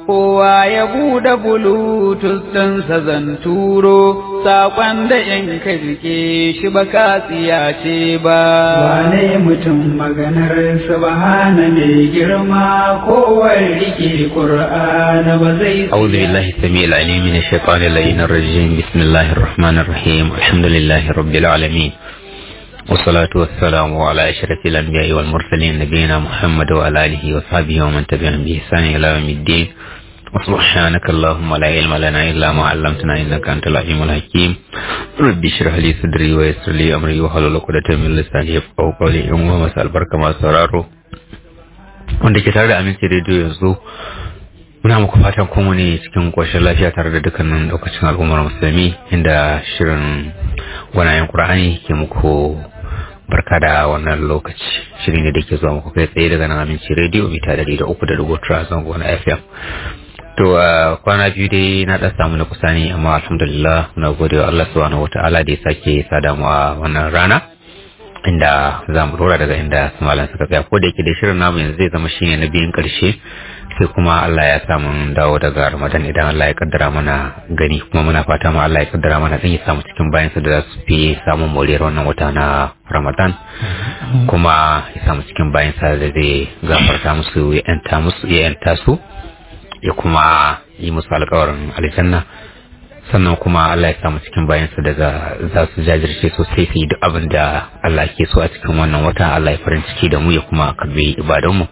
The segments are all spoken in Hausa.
kowa ya buɗe bluetooth ɗinsa zan turo saƙon da in ka rike shi ba ka tsiyace ba wane mutum maganar subhana mai girma kowa rike qur'ana ba zai أعوذ بالله السميع العليم من الشيطان اللعين الرجيم بسم الله الرحمن الرحيم الحمد لله رب العالمين والصلاة والسلام على أشرف الأنبياء والمرسلين نبينا محمد وعلى آله وصحبه ومن تبعهم بإحسان إلى يوم الدين وسبحانك اللهم لا علم لنا إلا ما علمتنا إنك أنت العليم الحكيم ربي اشرح لي صدري ويسر لي أمري واحلل عقدة من لساني يفقهوا قولي إن مساء البركة ما sauraro wanda ke tare da aminci rediyo yanzu muna muku fatan kuma ne cikin ƙoshin lafiya tare da dukkanin ɗaukacin al'ummar musulmi inda shirin gwanayen ƙur'ani ke muku barka da wannan lokaci shirin ne da ke zuwa muku kai tsaye daga nan aminci rediyo mita dari da uku da dubu tara zango na fm to a kwana biyu dai na ɗan samu na kusa ne amma alhamdulillah muna gode wa allah subhanahu wataala da ya sake sada mu a wannan rana inda za mu dora daga inda su malam suka tsaya ko da yake da shirin namu yanzu zai zama shine na biyun karshe sai kuma Allah ya samu dawo daga Ramadan idan Allah ya kaddara mana gani kuma muna fata ma Allah ya kaddara mana dan ya samu cikin bayan sa da za su fi samun moriyar wannan wata na Ramadan kuma ya samu cikin bayan sa da zai gafarta musu ya yanta musu ya yanta su ya kuma yi musu alƙawarin aljanna sannan kuma Allah ya samu cikin bayansa da za su jajirce sosai su yi duk abin da Allah ke so a cikin wannan wata Allah ya farin ciki da mu ya kuma karbi ibadanmu.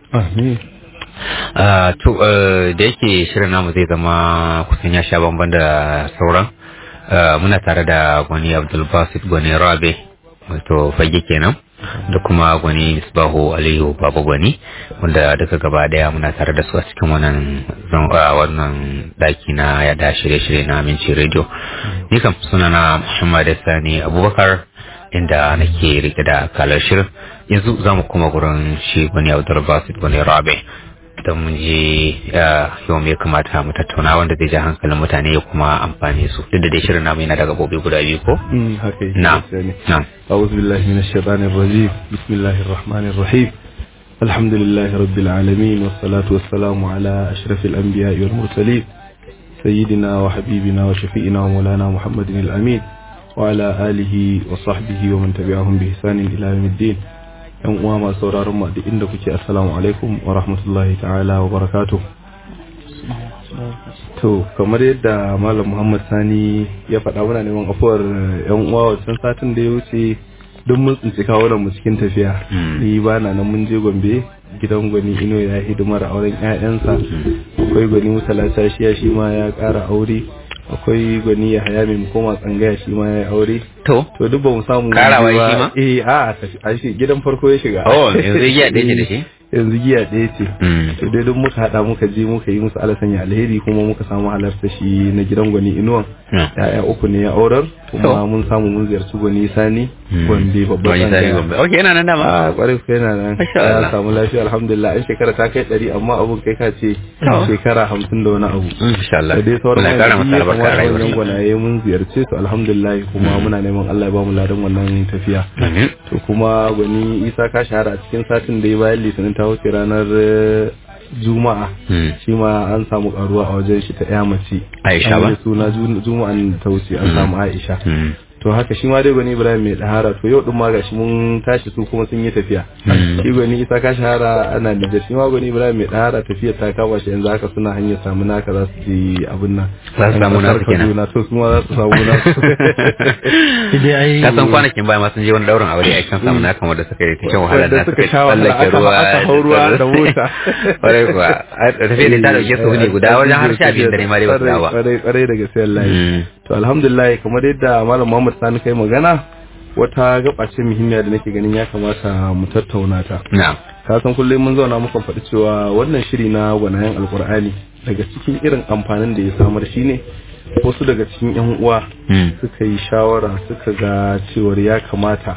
To da yake shirin namu zai zama kusan ya sha bamban da sauran muna tare da gwani Abdulbasit gwani Rabe wato fage kenan da kuma gwani Misbahu Aliyu Baba gwani wanda duka gaba daya muna tare da su a cikin wannan wannan daki na yada shirye-shirye na Aminci Radio. Ni kam sunana Muhammad Sani Abubakar inda nake rike da kalar shirin yanzu za mu kuma gurin shi gwani Abdulbasit gwani Rabe. don mun je yau me kamata mu tattauna wanda zai ja hankalin mutane ya kuma amfani su duk da dai shirin namu yana da gabobi guda biyu ko haka na na أعوذ بالله من الشيطان الرجيم بسم الله الرحمن الرحيم الحمد لله رب العالمين والصلاة والسلام على أشرف الأنبياء والمرسلين سيدنا وحبيبنا وشفيئنا ومولانا محمد الأمين وعلى آله وصحبه ومن تبعهم بإحسان إلى يوم الدين yan uwa masu sauraron mu duk inda kuke assalamu alaikum wa rahmatullahi ta'ala wa barakatuh to kamar yadda malam muhammad sani ya faɗa muna neman afuwar yan uwa wancan satin da ya wuce duk mun tsinci kawo mu cikin tafiya ni ba na nan mun je gombe gidan gwani ino ya hidimar auren 'ya'yansa akwai gwani musala tashiya shi ma ya ƙara aure akwai gwani ya haya mai koma tsangaya shi ma ya yi aure to to duk ba mu samu Karawa ba. shi ma? eh a a shi gidan farko ya shiga oh yanzu giya ɗaya ce da shi yanzu giya ɗaya ce Mm. to dai duk muka hada muka je muka yi musu alasanya alheri kuma muka samu halarta shi na gidan gwani inuwan Mm. ya'ya uku ne ya aurar kuma To. mun samu mun ziyarci gwani sani Mm. gombe babban Wani sani tsangaya. gombe ok yana nan dama a kwarai ku yana nan Masha Allah. ya samu lafiya alhamdulillah an shekara ta kai ɗari amma abun kai ka ce To. shekara hamsin da wani abu insha Allah da dai sauran Allah ya kara masa wani albarka a wannan rayuwarsa gwanaye mun ziyarce su alhamdulillah kuma muna neman Allah ya ba mu ladan wannan tafiya amin to kuma gwani isa ka shahara a cikin satin da ya bayan litinin ta wuce ranar eh, juma'a Mm. shi ma an samu karuwa a wajen shi ta ya mace Aisha An ba? yi suna ju- juma'an ta wuce an Mm. samu aisha Mm. to haka shi ma dai gwani ibrahim mai dahara to yau din ma gashi mun tashi su kuma sun yi tafiya Mm. shi gwani isa ka shahara ana da shi ma gwani ibrahim mai dahara tafiyar ta kama shi yanzu haka suna hanyar samu naka za su je abin nan Za su samu nasu kenan. Kaduna, to su ma za su samu nasu ka san kwanakin baya ma sun je wani daurin aure a kan samu na kamar da suka yi ta shan wahala Wanda na suka suka sha wahala, tsallake aka- ruwa aka hau ruwa da mota. kwarai kuwa a tafiya da ta dauke su ne guda wajen har sha biyu da ne ma dai ba su dawo ba Kwarai- kwarai da gaske wallahi Mm. to alhamdulillah kamar yadda malam Muhammad Sani kai magana wata gaba ce muhimmiya da nake ganin ya kamata mu tattauna ta na ka san kullum mun zauna muka faɗi cewa wannan shiri na gwanayen alkur'ani daga cikin irin amfanin da ya samar shine wasu daga cikin yan uwa Mm. suka yi shawara suka ga cewar ya kamata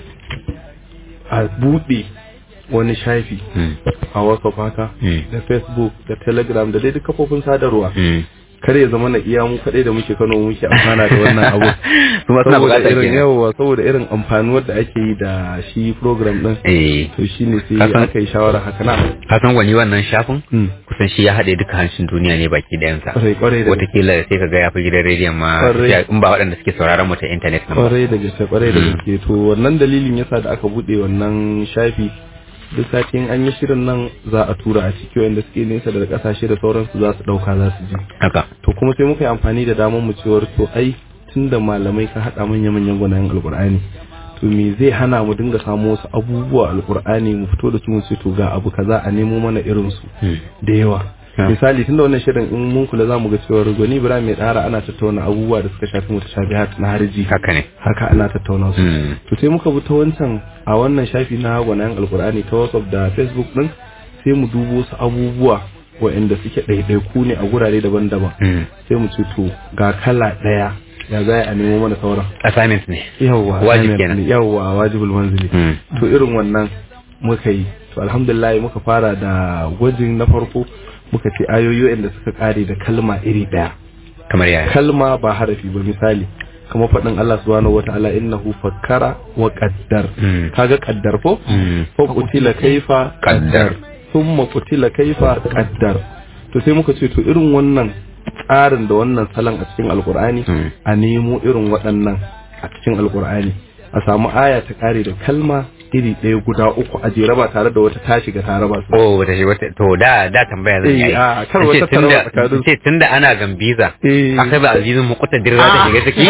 a buɗe wani shafi Mm. a whatsapp haka Mm. da facebook da telegram da dai duk kafofin sadarwa Mm. kare ya zama na iya mu kadai da muke Kano muke amfana da wannan abu kuma suna saboda bukatar irin kenan yawa saboda irin amfanuwar da ake yi da shi program din eh to shine sai Kasan- aka yi shawara haka na ka san wani wannan shafin Mm. kusan shi ya haɗe duka hanshin duniya ne baki ɗayansa kwarai kwarai da gaske. watakila sai ka ga ya fi gidan rediyon ma Kwarai. ya- in ba waɗanda suke sauraron mu ta intanet nan ba kwarai da gaske kwarai da Mm. gaske to wannan dalilin yasa da aka bude wannan shafi duk satin an yi shirin nan za a tura a ciki wanda suke nesa daga kasashe da sauransu za su dauka za su ji haka to kuma sai muka yi amfani da damar mu cewar to ai tunda malamai ka hada manya manyan gwanayen alkur'ani to me zai hana mu dinga samo wasu abubuwa alkur'ani mu fito da su mu ce to ga abu kaza a nemo mana irin su Mm. da yawa Yeah. misali tunda wannan shirin in mun kula zamu ga cewa gwani Ibrahim mai dara ana tattauna abubuwa da suka shafi mutashabihat na harji haka ne haka ana tattauna su Mm. to sai muka bi ta wancan a wannan shafi na gwanayen alkur'ani ta whatsapp da facebook din sai mu dubo su abubuwa waɗanda suke ɗaiɗaiku ne a gurare daban-daban Mm. sai mu ce to ga kala ɗaya ya za a nemo mana sauran assignment ne yawwa Wajib assignment kenan. ne, yawwa wajibul manzili Mm. to irin wannan muka yi to alhamdulillah muka fara da gwajin na farko muka ce ayoyi waɗanda suka kare da kalma iri ɗaya kamar yaya kalma ba harafi ba misali kamar faɗin Allah subhanahu wataala innahu fakkara wa qaddar Mm. kaga qaddar ko Mm. fa qutila kaifa Qaddar. thumma qutila kaifa qaddar to sai muka ce to irin wannan tsarin da wannan salon a cikin alqur'ani Mm. a nemo irin waɗannan a cikin alqur'ani a samu aya ta kare da kalma iri ɗaya guda uku a jere ba tare da wata ta shiga tare ba su Oh, wata wata to da da tambaya zan Eh, yi. a, kar Ce wata tunda- tarwa tsakanin- ce tunda ana gambiza. Eh. Akai ba azizin muqtadir za ta shiga ciki.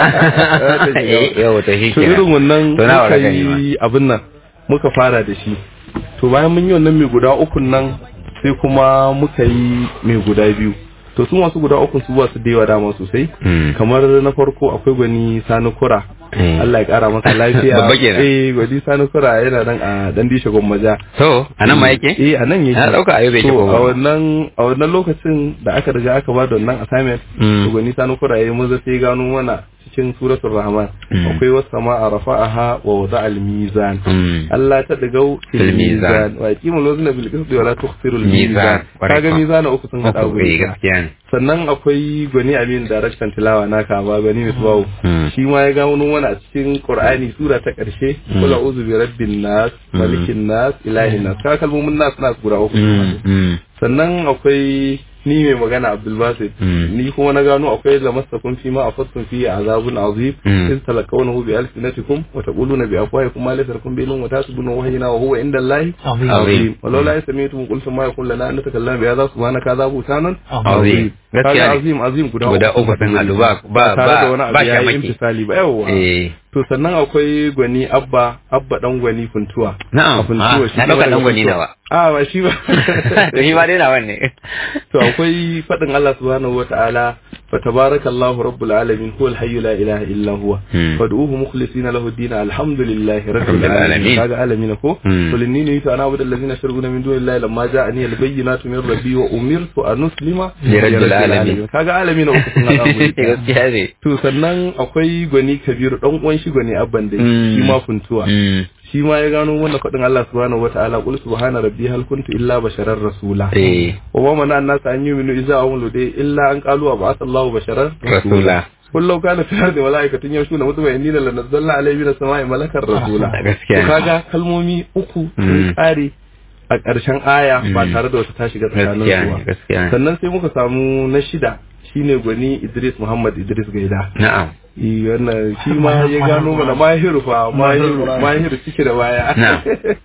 Eh, yau to shi to kenan. irin wannan To na muka wara gani ma. yi abin nan muka fara da shi to bayan mun yi wannan mai guda ukun nan sai kuma muka yi mai guda biyu to su masu guda ukun su ba su da yawa dama sosai Mm. kamar na farko akwai gwani sani kura Eh. Allah ya kara masa lafiya Babba kenan. eh gwani sani kura yana nan a dan dishe gwammaja So, anan ma yake? eh a nan yake Na dauka a yau bai to shigo a ba. wannan a wannan lokacin da aka riga aka ba da wannan assignment Mm. to gwani sani kura yayi maza sai gano mana cikin suratul rahman Mm. akwai wasu sama'a rafa'aha wa wada al-mizan Mm. Allah ta digau Fil fil mizan. mizan wa yaqimul wazna bil qisti wa la tukhsirul Mizan. mizan Kwarai kaga kuwa. mizan uku sun hada Oh, eh, guri ɗaya. gaskiya ne. sannan akwai gwani amin daraktan tilawa naka ba gwani misbahu Mm. shi ma ya gano mana a cikin qur'ani sura ta karshe Mm. kul a'udhu bi rabbin nas Mm. malikin nas ilahin nas ka kalmomin nas nas guda uku Mm. Mm. sannan akwai ni mai magana Abdul Basit Mm. ni kuma na gano akwai lamassakum fi ma afattum fi azabun azim Mm. in talaqawnahu bi alsinatikum wa taquluna bi afwahikum ma laysa lakum bihi wa tasbuna wahina wa huwa inda Allahi Azim. azim walau la yasmi'tum qultum ma yakun lana an natakallama bi hadha subhanaka hadha butanan Azim. Gaskiya kaga ne. azim azim guda Guda uku sun haɗu ba- ba- tare da ba- wani ba abu ya yi shamaki. imtisali ba yawwa Eh. to sannan akwai gwani abba abba dan gwani funtuwa Na'am. A funtuwa Ah, shi na kuma ɗauka daga ɗan gwani Funtuwa. nawa. a ba shi ba To shi ma dai nawa ne. to akwai faɗin Allah subhanahu wata'ala fa tabarakallahu rabbul alamin huwal hayyu la ilaha illa huwa Hmm. fad'uhu mukhlisina lahu ad-din alhamdulillahi rabbil Rabbil alamin. alamin kaga alamin ko Hmm. qul inni nuhitu an a'budu allazina yashrukuna min dunillahi lamma ja'ani al-bayyinatu min rabbi wa umirtu an uslima Li rabbil alamin. kaga alamin uku sun hada mu Gaskiya ne. to sannan akwai gwani kabiru dan uwan shi gwani abban dai Hmm. shi ma funtuwa Mm. shi ma ya gano wannan faɗin Allah subhanahu wata'ala qul subhana rabbi hal kuntu illa basharar rasula Eh. وما منع الناس أن يؤمنوا إذا أملوا دي إلا أن قالوا أبعث الله بشرا رسولا. قل لو كان في الأرض ملائكة يمشون مطمئنين لنزلنا عليه من السماء ملكا رسولا Gaskiya ne. kaga kalmomi uku Mm. sun tsare a ƙarshen aya ba Mm. tare da wata ta shiga tsakanin Gaskiya su ne. ba Gaskiya ne. sannan sai muka samu na shida shine gwani Idris Muhammad Idris Gaida Na'am. Eh, wannan shi ma ya gano mana mahiru fa mahiru mahiru ciki da baya Na.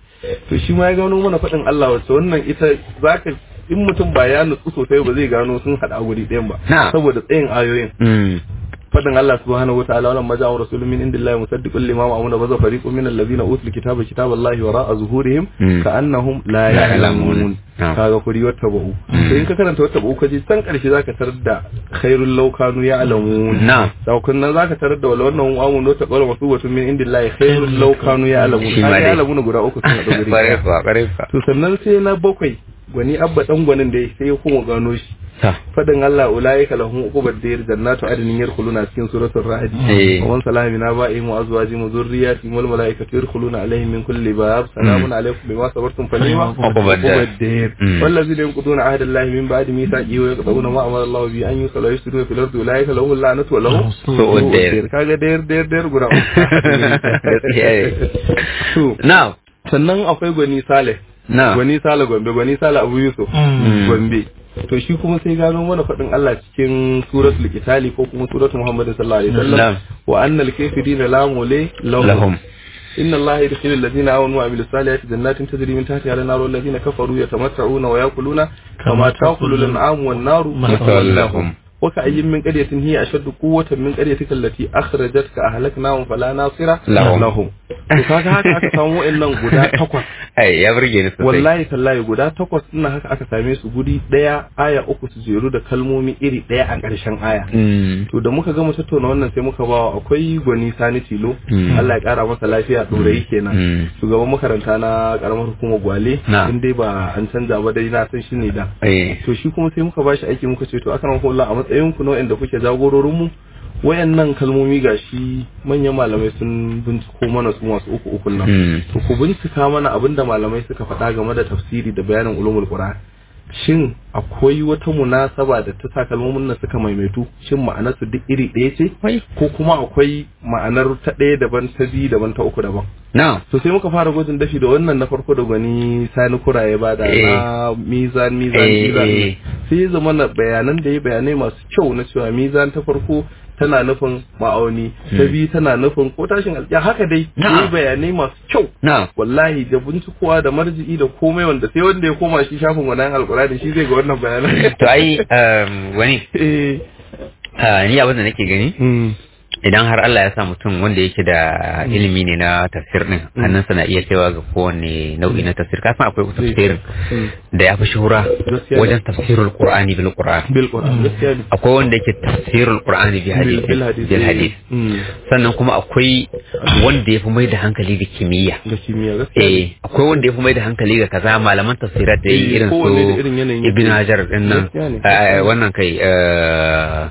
to shi ma ya gano mana faɗin Allah wacce wannan ita zaka in mutum ba ya nutsu sosai ba zai gano sun haɗa a guri ɗayan ba Na. saboda tsayin ayoyin Mm. faɗin Allah subhanahu wa ta'ala walamma ja'a rasulun min indillahi musaddiqun lima ma'amuna baza fariqun min allazina utul kitaba kitaballahi wara'a zuhurihim Mm. ka'annahum la La ya'lamun ya'lamun. Ah. kaga kuri wata ba'u Mm. to in ka karanta wata ba'u kaje san karshe zaka tarar da khairul law kanu ya'lamun Na. saukun nan zaka tarar da wala wannan amun wata qawla masubatun min indillahi khairul law kanu ya'lamun Shi ma kaga dai. ya'lamun guda uku sun haɗu guri Ƙwarai ɗaya. kuwa, ƙwarai kuwa. to sannan sai na bakwai gwani abba dan gwanin da sai ya kuma gano shi Ta. fadin Allah ulaika lahum uqubad dar jannatu adnin yadkhuluna cikin suratul ra'd Eh. wa man salama min aba'ihim wa azwajihim wa dhurriyyatihim wal malaikatu yadkhuluna alaihim min kulli bab salamun alaykum bima sabartum fa ni'ma Uqubad dar. dar Mm. والذين ينقضون عهد الله من بعد ميثاقه ويقطعون ما امر الله به ان يوصل ويفسدون في الارض اولئك لهم اللعنه ولهم سوء الدار. kaga der der der guda Gaskiya ne. To, Now, sannan akwai gwani Saleh now. gwani Saleh Gombe gwani Saleh Abu Yusuf Gombe to shi kuma sai gano mana faɗin Allah cikin suratul Qitali ko kuma suratul Muhammad sallallahu alaihi wasallam Na'am. wa annal kafirina la mule Lahum. إن الله يدخل الذين آمنوا وعملوا الصالحات جنات تجري من تحتها الأنهار والذين كفروا يتمتعون ويأكلون كما تأكل الأنعام والنار مثوى لهم. وكأي من قرية هي أشد قوة من قريتك التي أخرجتك أهلكناهم فلا ناصر لهم. لهم to kaga haka aka samu wa'annan guda takwas Ai, ya burge ni sosai. wallahi tallahi guda takwas ina haka aka same su guri daya aya uku su jeru da kalmomi iri daya a ƙarshen aya Mm. to da muka gama tattauna wannan sai muka bawa akwai gwani sani tilo Mm. Allah ya kara masa lafiya ɗorayi kenan Mm. shugaban makaranta na karamar hukumar gwale Na. in dai ba an canza ba dai na san shi ne da Eh. to shi kuma sai muka bashi aiki muka ce to akan Allah a matsayin ku na wanda kuke jagororin mu wayannan kalmomi gashi manyan malamai sun binciko mana su masu uku uku nan Mm. to ku bincika mana abinda malamai suka faɗa game da tafsiri da bayanin ulumul qur'an shin akwai wata munasaba da ta sa kalmomin nan suka maimaitu shin ma'anar su duk iri ɗaya ce ko kuma akwai ma'anar ta ɗaya daban ta biyu daban ta uku daban Now, to sai muka fara gwajin dafi da wannan na farko da gwani sani kura ya bada Eh. na mizan mizan Eh, mizan eh. sai ya zama na bayanan da ya bayanai masu kyau na cewa mizan ta farko tana nufin ma'auni ta biyu tana nufin ko tashin alƙiya haka dai Na'am. ya yi bayanai masu kyau now. wallahi da bincikowa da marji'i da komai wanda sai wanda ya koma shi shafin wannan alƙur'ani shi zai ga wannan bayanan To ai, um, wani, eh ah, ni abin da nake gani, mm, idan har Allah ya sa mutum wanda yake da ilimi ne na tafsir din hannunsa na iya kaiwa ga kowane nau'i na tafsir kasan akwai tafsirin mm. da ya fi shuhura Gaskiya ne. wajen tafsirul qur'ani bil qur'an bil qur'an gaskiya ne akwai wanda yake tafsirul qur'ani bi hadith bil hadith bil hadith Mm, sannan kuma akwai wanda ya fi mai da hankali ga kimiyya ga kimiyya gaskiya ne. eh akwai wanda ya fi mai da hankali ga kaza malaman tafsirat da yi Eh, irin kowanne da su irin yanayin ibn yake. hajar din nan Gaskiya ne. eh, wannan kai eh,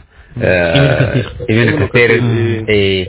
eh, ibn Ibn kasir Kathir, eh,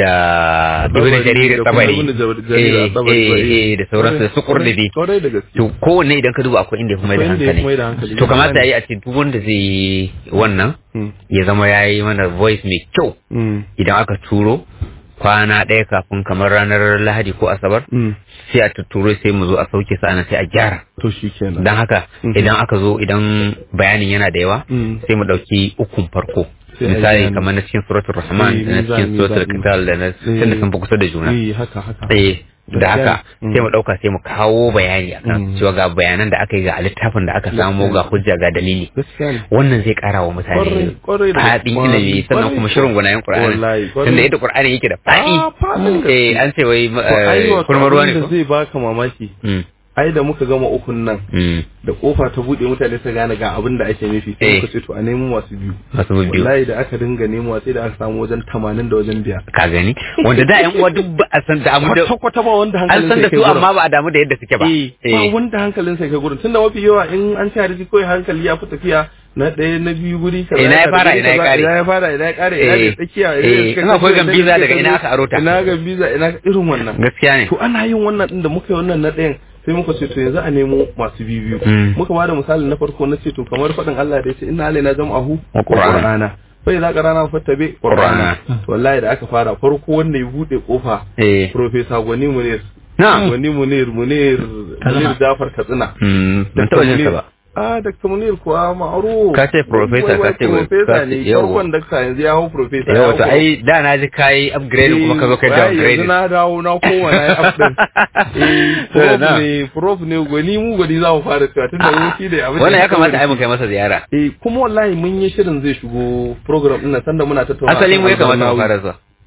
da ibn Tabari, jarir da kuma tabari Ibn Jarir eh, Tabari, eh, eh. eh, da sauransu da su kurdubi Kwarai da gaske to kowanne idan ka duba akwai inda ya fi mai da Akwai inda ya fi mai da hankali hankali. to kamata ya yi a ce duk wanda zai yi wannan Mm, ya zama ya yi mana voice mai kyau mm, idan aka turo kwana ɗaya kafin kamar ranar lahadi ko asabar mm. sai a tutturo sai mu zo a sauke sa sai a gyara to shi kenan don haka Mhm. idan aka zo idan bayanin yana da yawa Mm. sai mu ɗauki ukun farko Sai a yi misali bayani. kamar na cikin suratul rahman Eh, da na mizan, cikin suratul mizan. kitab da na tunda sun fi kusa da juna Eh, haka haka eh da haka Mm. sai mu ɗauka sai mu kawo bayani akan Mm. cewa ga bayanan da aka yi ga littafin da aka samu ga hujja ga dalili gaskiya ne wannan zai kara wa Kwarai, mutane kwarai da faɗin kwarai, ilimi sannan kuma kwarai. shirin gwanayen Wallahi, Qur'ani kwarai. tunda yadda Qur'ani yake da faɗi Ah, faɗin gaske. eh an ce wai To, ai, eh, wato kurma ruwa ne abin da ko zai baka mamaki Mm, ai da muka gama ukun nan mm. da kofa ta bude mutane su gane ga abin da ake nufi sai Eh. muka ce to a nemo masu biyu masu biyu wallahi da aka dinga nemo sai da aka samu wajen 80 da wajen biyar ka gani wanda da yan uwa duk ba a san da amu da kwata kwata ba wanda an hankalin san da sai su kai amma ba a damu da yadda suke ba eh ba wanda hankalin sai kai gurin tunda mafi yawa in an ci hadisi kawai hankali ya fi tafiya na ɗaya na biyu guri kaza Ina ya kaza, fara, guri ina ya kaza, kare. ina ya fara ina ya kare ina Eh, da tsakiya eh, ina da in akwai tsakiya, gambiza ina da daga ina aka aro ta. ina gambiza ina irin wannan gaskiya ne to ana yin wannan din da muka yi wannan na ɗayan sai muka ce to yanzu a nemo masu biyu Mm. muka bada misali na farko na ce to kamar faɗin Allah da ya ce inna alaina jam'ahu Wa Qur'ana. bai za ka rana fattabe Qur'ana. to wallahi da aka fara farko wanda ya bude kofa eh Profesa Gwani Munir na Gwani Munir Munir Munir Jafar Katsina mm ban Dr. taba jin sa Munir. ba Ah, Dr. Munir kuwa ma'aru. Ka ce professor, ka ce wai- Profesa ka ce- ne, yau. farkon dakta yanzu ya hau profesa. yau to ai da na ji kai upgrade kuma ka zo kai Eh, Yanzu downgrade na dawo na koma na yi update. Eh, prof Na. ne, prof ne, gwani mu gwani za mu fara cewa tunda mun shi da abin da wannan ya muka kamata bari. ai mu kai masa ziyara Eh, kuma wallahi mun yi shirin zai shigo program ɗin nan sanda muna tattauna. asali mu ya akan kamata mu Al-Barnawi. fara zuwa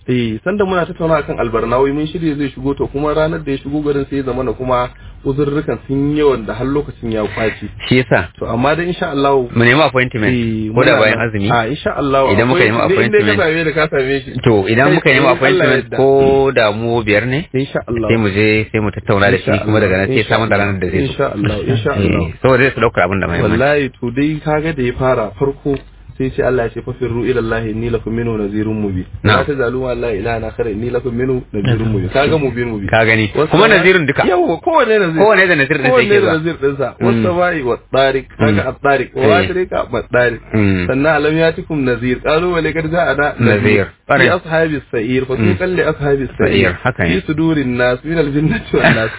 eh sanda muna tattauna akan albarnawi mun shirye zai shigo to kuma ranar da ya shigo garin sai ya zama na kuma uzurrukan sun yawan da har lokacin ya kwaci shi yasa to amma da insha Allah mu nemi appointment eh, ko da muna bayan nan. azumi a insha Allah Idan muka akwai- nemi ni inda appointment. ka same ni ka same shi to idan muka nemi in Allah appointment yadda. ko da mu biyar ne insha Allah sai mu je sai mu tattauna da shi Insha kuma daga nan sai Allah, samun da ranar da zai zo insha Allah insha Eh, Allah saboda zai su daukar abin da mai wallahi to dai kaga da ya fara farko sai ce Allah ya ce fafirru ila Allah inni lakum minhu nazirun mubin Na'am. la tazalu ma la ilaha illa khara inni lakum minhu nazirun mubin kaga mubin mubin ka gani Wasu kuma ma- nazirin duka yawa kowane nazir kowane da nazir din sai kowanne ke da zuwa nazir dinsa Mm. wasu bai wa tsarik kaga a tsarik wa Eh. watrika ma tsarik Mm. sannan alam yatikum nazir qalu wa laqad ja'ana Nazir. fi Ƙwarai. ashabis sa'ir fa Mm. tuqal li ashabis Sa'ir, sa'ir haka ne. fi sudurin nas min al jinnati wan nas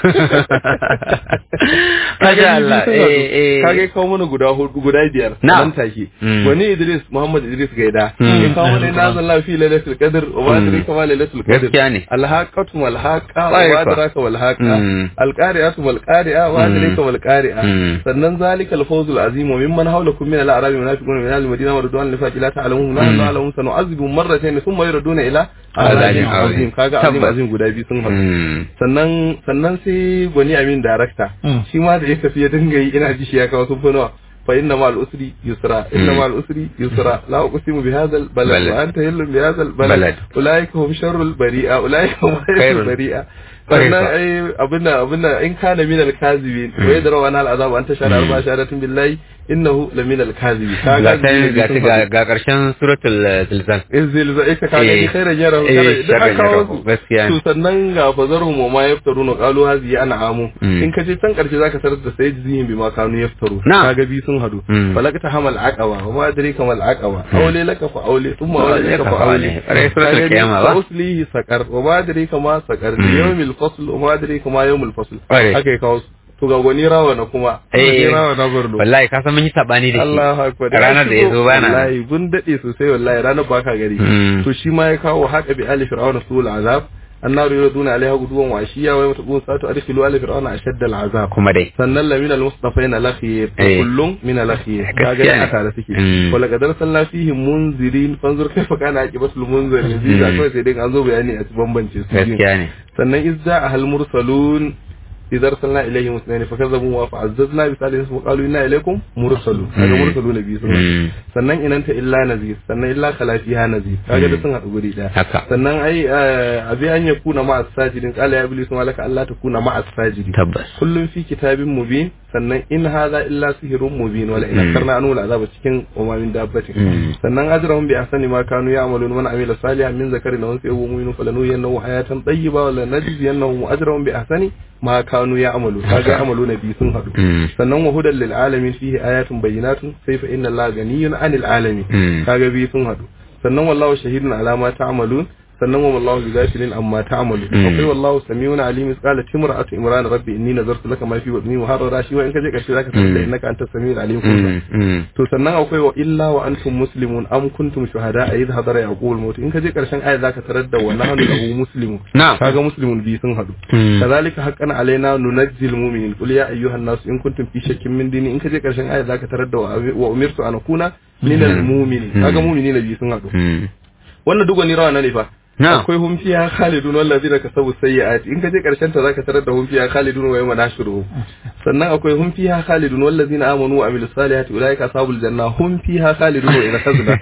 Masha Allah, eh, eh. kage kawo mana guda hudu guda biyar Na'am. nan take Mm. wani Idris Muhammad Idris Gaida Mm. ya kawo mana nazan lafi lailatul qadr wa ma Mm. adraka ma lailatul qadr Gaskiya ne. alhaqatu wal haqa Ƙwarai wa kuwa. adraka wal haqa Mm. alqari'atu wal qari'a wa Mm. adraka wal qari'a Mm. sannan zalika al fawzul azim wa mimman hawlakum min al a'rab munafiqun min al madina wa radwan li fati la ta'lamun la Mm. na'lamun sanu'azibu marratayn thumma yuraduna ila Azabin azabin azim. azim kaga azim Tabbas. azim guda biyu sun haɗu Mm. sannan sannan sai gwani amin darakta shi ma da ya tafi ya dinga yi ina ji shi ya kawo sun fi nawa fa inna ma al-usri yusra inna ma al-usri yusra la uqsimu bi hadha al-balad Balad. wa anta hillu bi hadha Balad. al-balad ulaika hum sharrul bari'a ulaika hum Khairul. khairul bari'a Khairul. sannan ai abinda abinda in kana min al-kazibin wa yadra wa nal azab anta shara arba sharatin billahi innahu la min al-kazibin ga ta ga ta- ga ga karshen suratul eh, zilzal izil za ika kaga Eh. ni khairan yarahu Eh, khairan duk sharran aka kawo yarahu, su gaskiya ne. to sannan ga fazarhum wa ma yaftaruna qalu hazihi ana amu Mm. in ka je can karshe zaka tarar da sai jihin bima kanu yaftaru Na'am. kaga bi sun hadu Mm. falakta hamal aqaba wa ma adrika mal aqaba awli laka fa awli thumma Awli awli laka laka fa fa awli awli. Ƙarai suratul Kaga ni, Qiyamah ba? fa uslihi saqar wa ma adrika ma saqar Mm. yawmil fasl wa ma adrika ma yawmil fasl Ƙwarai. haka ya kawo su to ga gwani rawa na kuma gwani eh rawa na Borno wallahi ka san mun yi sabani da shi Allahu akbar ranar da ya zo bana nan. wallahi gun dade sosai wallahi ranar baka gari Mm. to shi ma ya kawo haka bi ali fir'auna sul azab annaru yuraduna alaiha guduwan wa ashiya wa yatabun sa'atu adkhilu ali fir'auna ashadda al azab kuma dai sannan lamina al mustafaina lakhiyar Eh. kullum min al akhiyar Gaskiya kaga ne. aka da suke Mm. wala kadar sallah fihi munzirin fanzur kaifa kana aqibatul munzirin bi da Mm. kawai sai dai an zo bayani a bambance su biyu. gaskiya ne sannan izza ahal mursalun idza arsalna ilayhim muslimin fakazzabu wa fa'azzazna bi salihin wa qalu inna ilaykum mursalun kaga Mm. mursalun bi sun Mm. sannan inanta illa nazir sannan illa khalafiha nazir kaga da sun haɗu guri daya haka sannan ai eh, abi an yakuna ma as-sajidin qala ya iblis ma laka alla takuna ma as-sajidin tabbas kullum fi kitabin mubin sannan in hadha illa sihrun mubin wala in Mm. karna anu azaba cikin wa ma min dabbatin Mm. sannan ajrahum bi ahsani ma kanu ya'malun man amila salihan min zakarin aw unsa wa mu'minun falanuhyiyannahu hayatan tayyiba wa lanajziyannahum ajrahum bi ahsani ma kanu ya'malun kaga ya'maluna bi sun hadu Mm. sannan wa hudan lil alamin fihi ayatun bayyinatun sai fa inna allaha ganiyyun 'anil alamin Mm. kaga bi sun hadu sannan wallahu shahidun ala ma ta'malun sannan wa wallahu bi ghafilin amma ta'malun Mm. akwai wallahu samiun alim qala timra'atu imran rabbi inni nazartu laka ma fi wadni wa harara shi wa in kaje karshe zaka san da Mm. innaka antas samiul alim Mm. Mm. to sannan akwai wa illa wa antum muslimun am kuntum shuhada a idh hadara yaqul maut in kaje karshen aya zaka tarar da wa nahnu lahu muslimun na'am kaga muslimun bi sun hadu Mm. kazalika haqqan alaina nunajjil mu'minin qul ya ayyuhan nas in kuntum fi shakkin min dini in kaje karshen aya zaka tarar da wa wa umirtu an akuna minal mu'minin kaga mu'minina bi sun hadu Mm. wannan duk wani rawa na ne fa na'am akwai hum fiha khalidun wallazina kasabu sayyi'ati in kaje karshen ta zaka tarar da hum fiha khalidun wa yawma nashruhum sannan akwai hum fiha khalidun wallazina amanu wa amilus salihati ulaika ashabul janna hum fiha khalidun wa ila khazna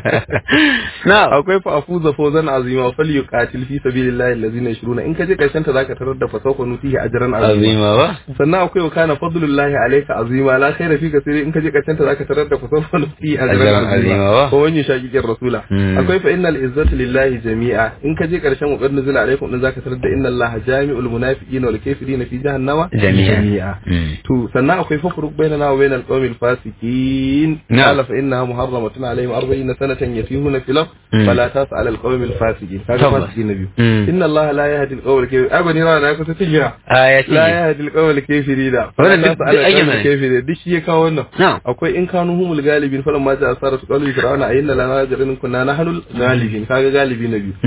na'am akwai fa afuza fawzan azima fal yuqatil fi sabilillahi allazina yashruna in kaje karshen ta zaka tarar da fasawfa nutihi ajran azima azima ba sannan akwai wa kana fadlullahi alayka azima la khaira fi kasiri in kaje karshen ta zaka tarar da fasawfa nutihi Ajran ajran azima azima ba. ko wani shakikin rasula Mm. akwai fa innal izzatu lillahi jami'a in kaje karshen wa qad nuzila alaykum din zaka tarar da inna allaha jami'ul munafiqina wal kafirina fi jahannama Jami'a. Mm. to sannan akwai fafruq bainana wa bainal qawmil fasiqin Na'am. qala fa innaha muharramatun alayhim 40 sanatan yatihuna fil ard Mm. fala tas'al al qawmil fasiqin kaga Tabbas. fasiqin nabi Mm. inna allaha la yahdi al qawmil kafir abani rana na kusa tigira aya ce la yahdi al qawmil kafirina Wannan duk- fala tas'al duk al ayyana qawmil ne. kafirina duk shi ya kawo wannan na'am akwai in kanu humul galibin falan ma ja'a saratu qalu fir'auna ayyinna lana ajrin kunna nahnu galibin kaga galibi na biyu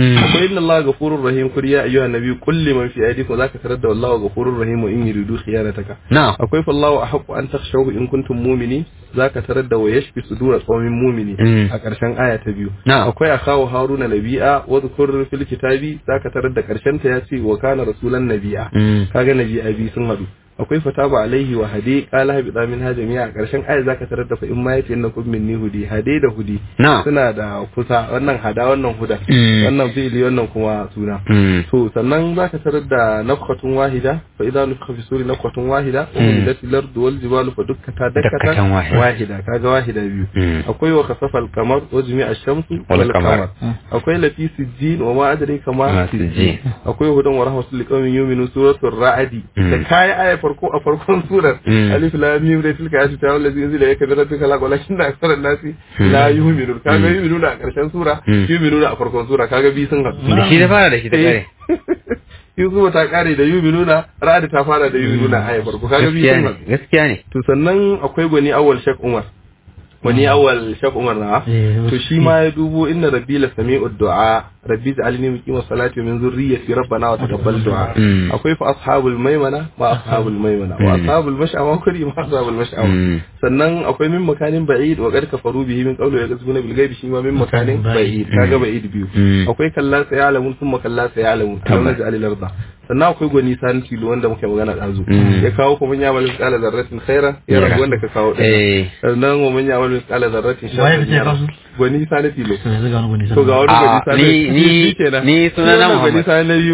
Mm. akwai inna Allah ghafurur rahim kur ya ayyuhan nabi qul liman fi aydikum zaka tarar da wallahu ghafurur rahim wa in yuridu khiyanataka na'am akwai fallahu ahqqu an takhshawhu in kuntum mu'minin zaka tarar da wa yashfi sudura qaumin mu'mini Mm. a ƙarshen aya ta biyu Na'am. akwai akawu haruna nabi'a wa dhkur fil kitabi zaka tarar da ƙarshen ta yace wa kana rasulan nabi'a Mm. kaga nabi'a bi sun hadu akwai fataba alaihi wa hadi qala habita min hajamiya a ƙarshen aya zaka tarar da fa in ma yace innakum minni hudi hade da hudi Na'am. suna da kusa wannan hada wannan huda Mm. wannan fi'ili wannan kuma suna Mm. to sannan zaka tarar da nafkatun wahida fa idan nufka fi suri nafkatun wahida wa Mm. humilatil ardu wal jibalu fa dukkata Dakkatan dakkatan wahida. wahida kaga wahida biyu Mm. akwai wa kasafa al-qamar wa jami'a ash-shamsu Wal wal qamar. qamar akwai lafi sijjin wa ma adraka Ma ma sijjin. sijjin akwai hudan wa rahmatul liqawmin yu'minu suratul ra'd Mm. da kai aya farko a farkon surar Mm. alif lam mim da tilka ayatu ta wallazi unzila ilayka min rabbika la walakin aktharan nasi la yu'minun kaga yu'minuna a karshen sura Mm. yu'minuna a farkon sura kaga bi sun haɗu da shi da fara da shi da kare Yusufu ta kare da yuminuna, Ra'ad ta fara da yuminuna a ya farko kaga biyu gaskiya sun ne haɗu. gaskiya ne To sannan akwai gwani awal Shek Umar. Gwani awal Shek Umar na. Eh, To shi ma ya dubo inna rabbi la sami'u du'a rabbi ja'alni muqima salati wa min zurriyyati rabbana wa taqabbal du'a. Mm. Akwai fa ashabul maimana ma ashabul maimana wa Mm. ashabul mash'ama kuri ma ashabul mash'ama. Mm. Sannan akwai min makanin ba'id wa qad kafaru bihi min qawli yaqzuna bil ghaibi shi ma min makanin ba'id kaga ba'id biyu. Mm. akwai kalla sai alamun sun makalla sai alamun alam Tabbas. naji alil arda sannan akwai gwani sani tilo wanda muke magana ɗazu Mm. ya kawo kuma ya malin kala zarratin khaira ya Ya. rabu wanda ka kawo ɗaya eh sannan wa man ya malin kala zarratin Waye sharrin kace ya ya kawo su? gwani sani tilo to yanzu ga wani gwani to ga wani Ah, gwani sani ni- ni- kenan. ni sunana Shi wannan gwani Muhammad. sani na biyu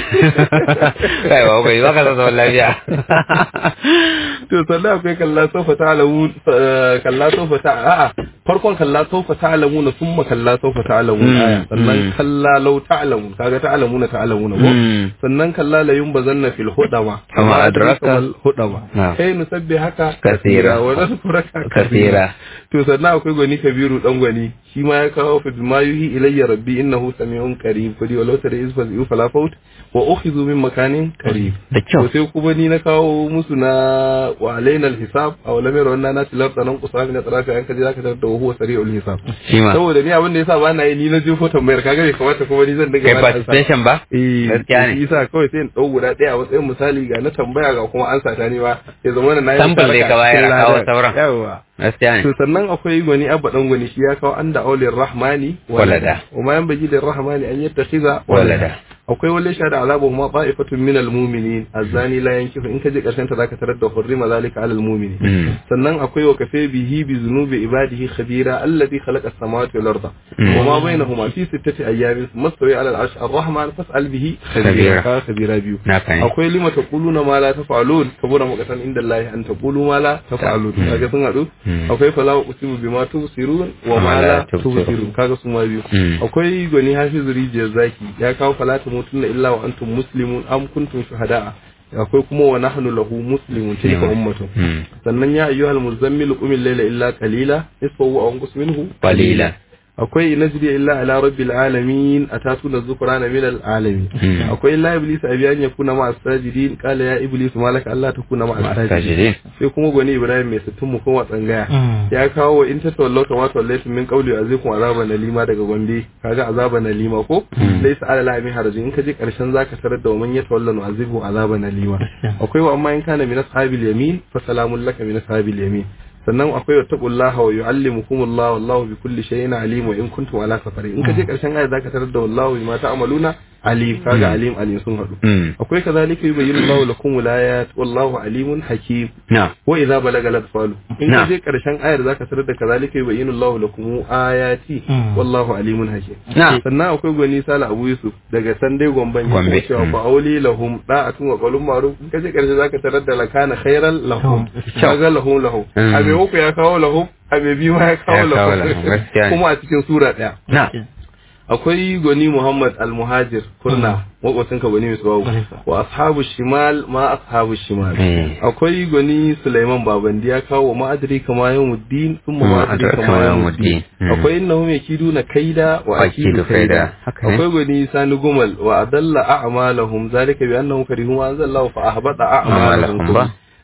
kai ba bai baka san zaman lafiya to sannan akwai kalla sofa ta alamu kalla sofa ta a'a farkon kalla sofa ta alamu na summa kalla sofa ta alamu Mm, aya sannan mm. kalla lau ta alamu kaga ta alamu na ta alamu na ko Mm. sannan kalla la yun bazanna fil hudama Kama adraka. mal hudama Na'am. kai nusabbi haka Kasira. wa naskuraka Kasira. to sannan akwai gwani kabiru dan gwani shi ma ya kawo fi ma yuhi ilayya rabbi innahu sami'un qarib kudi walau tara iz fazu fala faut wa ukhidhu min makanin qarib da kyau to sai kuma ni na kawo musu na wa alaina alhisab aw lam yara wannan nasi lar tanan qusami na tarafi an kaje zaka tarar da huwa sari'ul hisab shi ma saboda ni abin da yasa ba na yi ni na jefo tambayar kaga bai kamata kuma ni zan dinga kai ba da ansa. participation ba eh gaskiya ne shi yasa kawai sai in dau guda daya a matsayin misali ga na tambaya ga kuma ansa ta ni ba ya zama na yi Sample dai ka bayar, a kawo sauran. yawa gaskiya ne to sannan akwai gwani abba dan gwani shi ya kawo anda aulir rahmani Walada. wa ma yanbaghi lir rahmani an yattakhiza Walada. akwai wale sha da azabu ma ta'ifatun min almu'minin azani la yankifu in kaje karshen ta zaka tarar da hurrima zalika alal mu'minin Mm. sannan akwai wa kafe bihi bi zunubi ibadihi khabira alladhi khalaqa as-samawati wal arda Mm. wa ma bainahuma fi sittati ayyamin mastawi ala al-arsh ar-rahman fas'al bihi Khabira. Ka khabira biyu na fahimta akwai lima taquluna ma la taf'alun kabura maqatan inda Allah an taqulu ma la taf'alun Mm. kaga sun hadu Mm. akwai fala usibu bima tubsirun wa ma la tubsirun kaga su ma biyu Mm. akwai gwani hafizu rijiyar zaki ya kawo fala tamutunna illa wa antum muslimun am kuntum shuhada'a akwai kuma wa nahnu lahu muslimun tilka ummatun Mm. sannan ya ayyuhal muzammil qum al-layla illa qalila nisfahu aw anqus minhu qalila akwai najri illa ala rabbil alamin atatuna dhukrana min al-alamin Mm. akwai la iblis abiyan yakuna ma as-sajidin qala ya iblis malaka allah takuna ma as-sajidin sajidin sai kuma gwani ibrahim mai sittin mu kuma tsangaya ya kawo wa in ta tawallau kama tawallaitu min qawli azikum azaban nalima daga gombe kaga azaban nalima ko laysa ala la min harajin in ka je karshen zaka tarar da man yatawallahu azibu azaban nalima akwai wa amma in kana min ashabil yamin fa salamun laka min ashabil yamin sannan akwai wa taqullaha wa yuallimukumullahu wallahu bi kulli shay'in alim wa in kuntum ala safari in ka je karshen aya zaka tarar da wallahu bima ta'maluna alim kaga alim alim sun hadu Mm. akwai kazalika yubayyinu Allahu lakum wilayat wallahu alimun hakim na wa idza balaga al-atfalu in Na. ka je karshen ayar zaka tarar da kazalika yubayyinu Allahu lakum ayati Mm. wallahu alimun hakim na sannan akwai gwani sala abu yusuf daga sandai gomban ya Gombe. kuma cewa fa auli lahum da'atun wa qawlun ma'ruf in ka je karshe zaka tarar da lakana khairan lahum kaga lahum lahum Mm. abe uku ya kawo lahum abe biyu ma ya kawo Ya kawo lahum, lahum gaskiya ne. kuma a cikin sura daya na akwai gwani Muhammad al-Muhajir kurna makwacin ka gwani Misbahu wa ashabu shimal ma ashabu shimal Mm. akwai gwani Sulaiman Babandi ya kawo ma adri kama yawmuddin thumma ma Ma adri adraka kama ma yawmuddin yawmuddin. Mm. akwai innahum yakiduna kaida wa Wa akidu akidu kaida. kaida Haka ne. akwai gwani Sani Gumal wa adalla a'malahum zalika bi annahum karihu ma anzalallahu fa ahbata a'malahum A'malahum ba.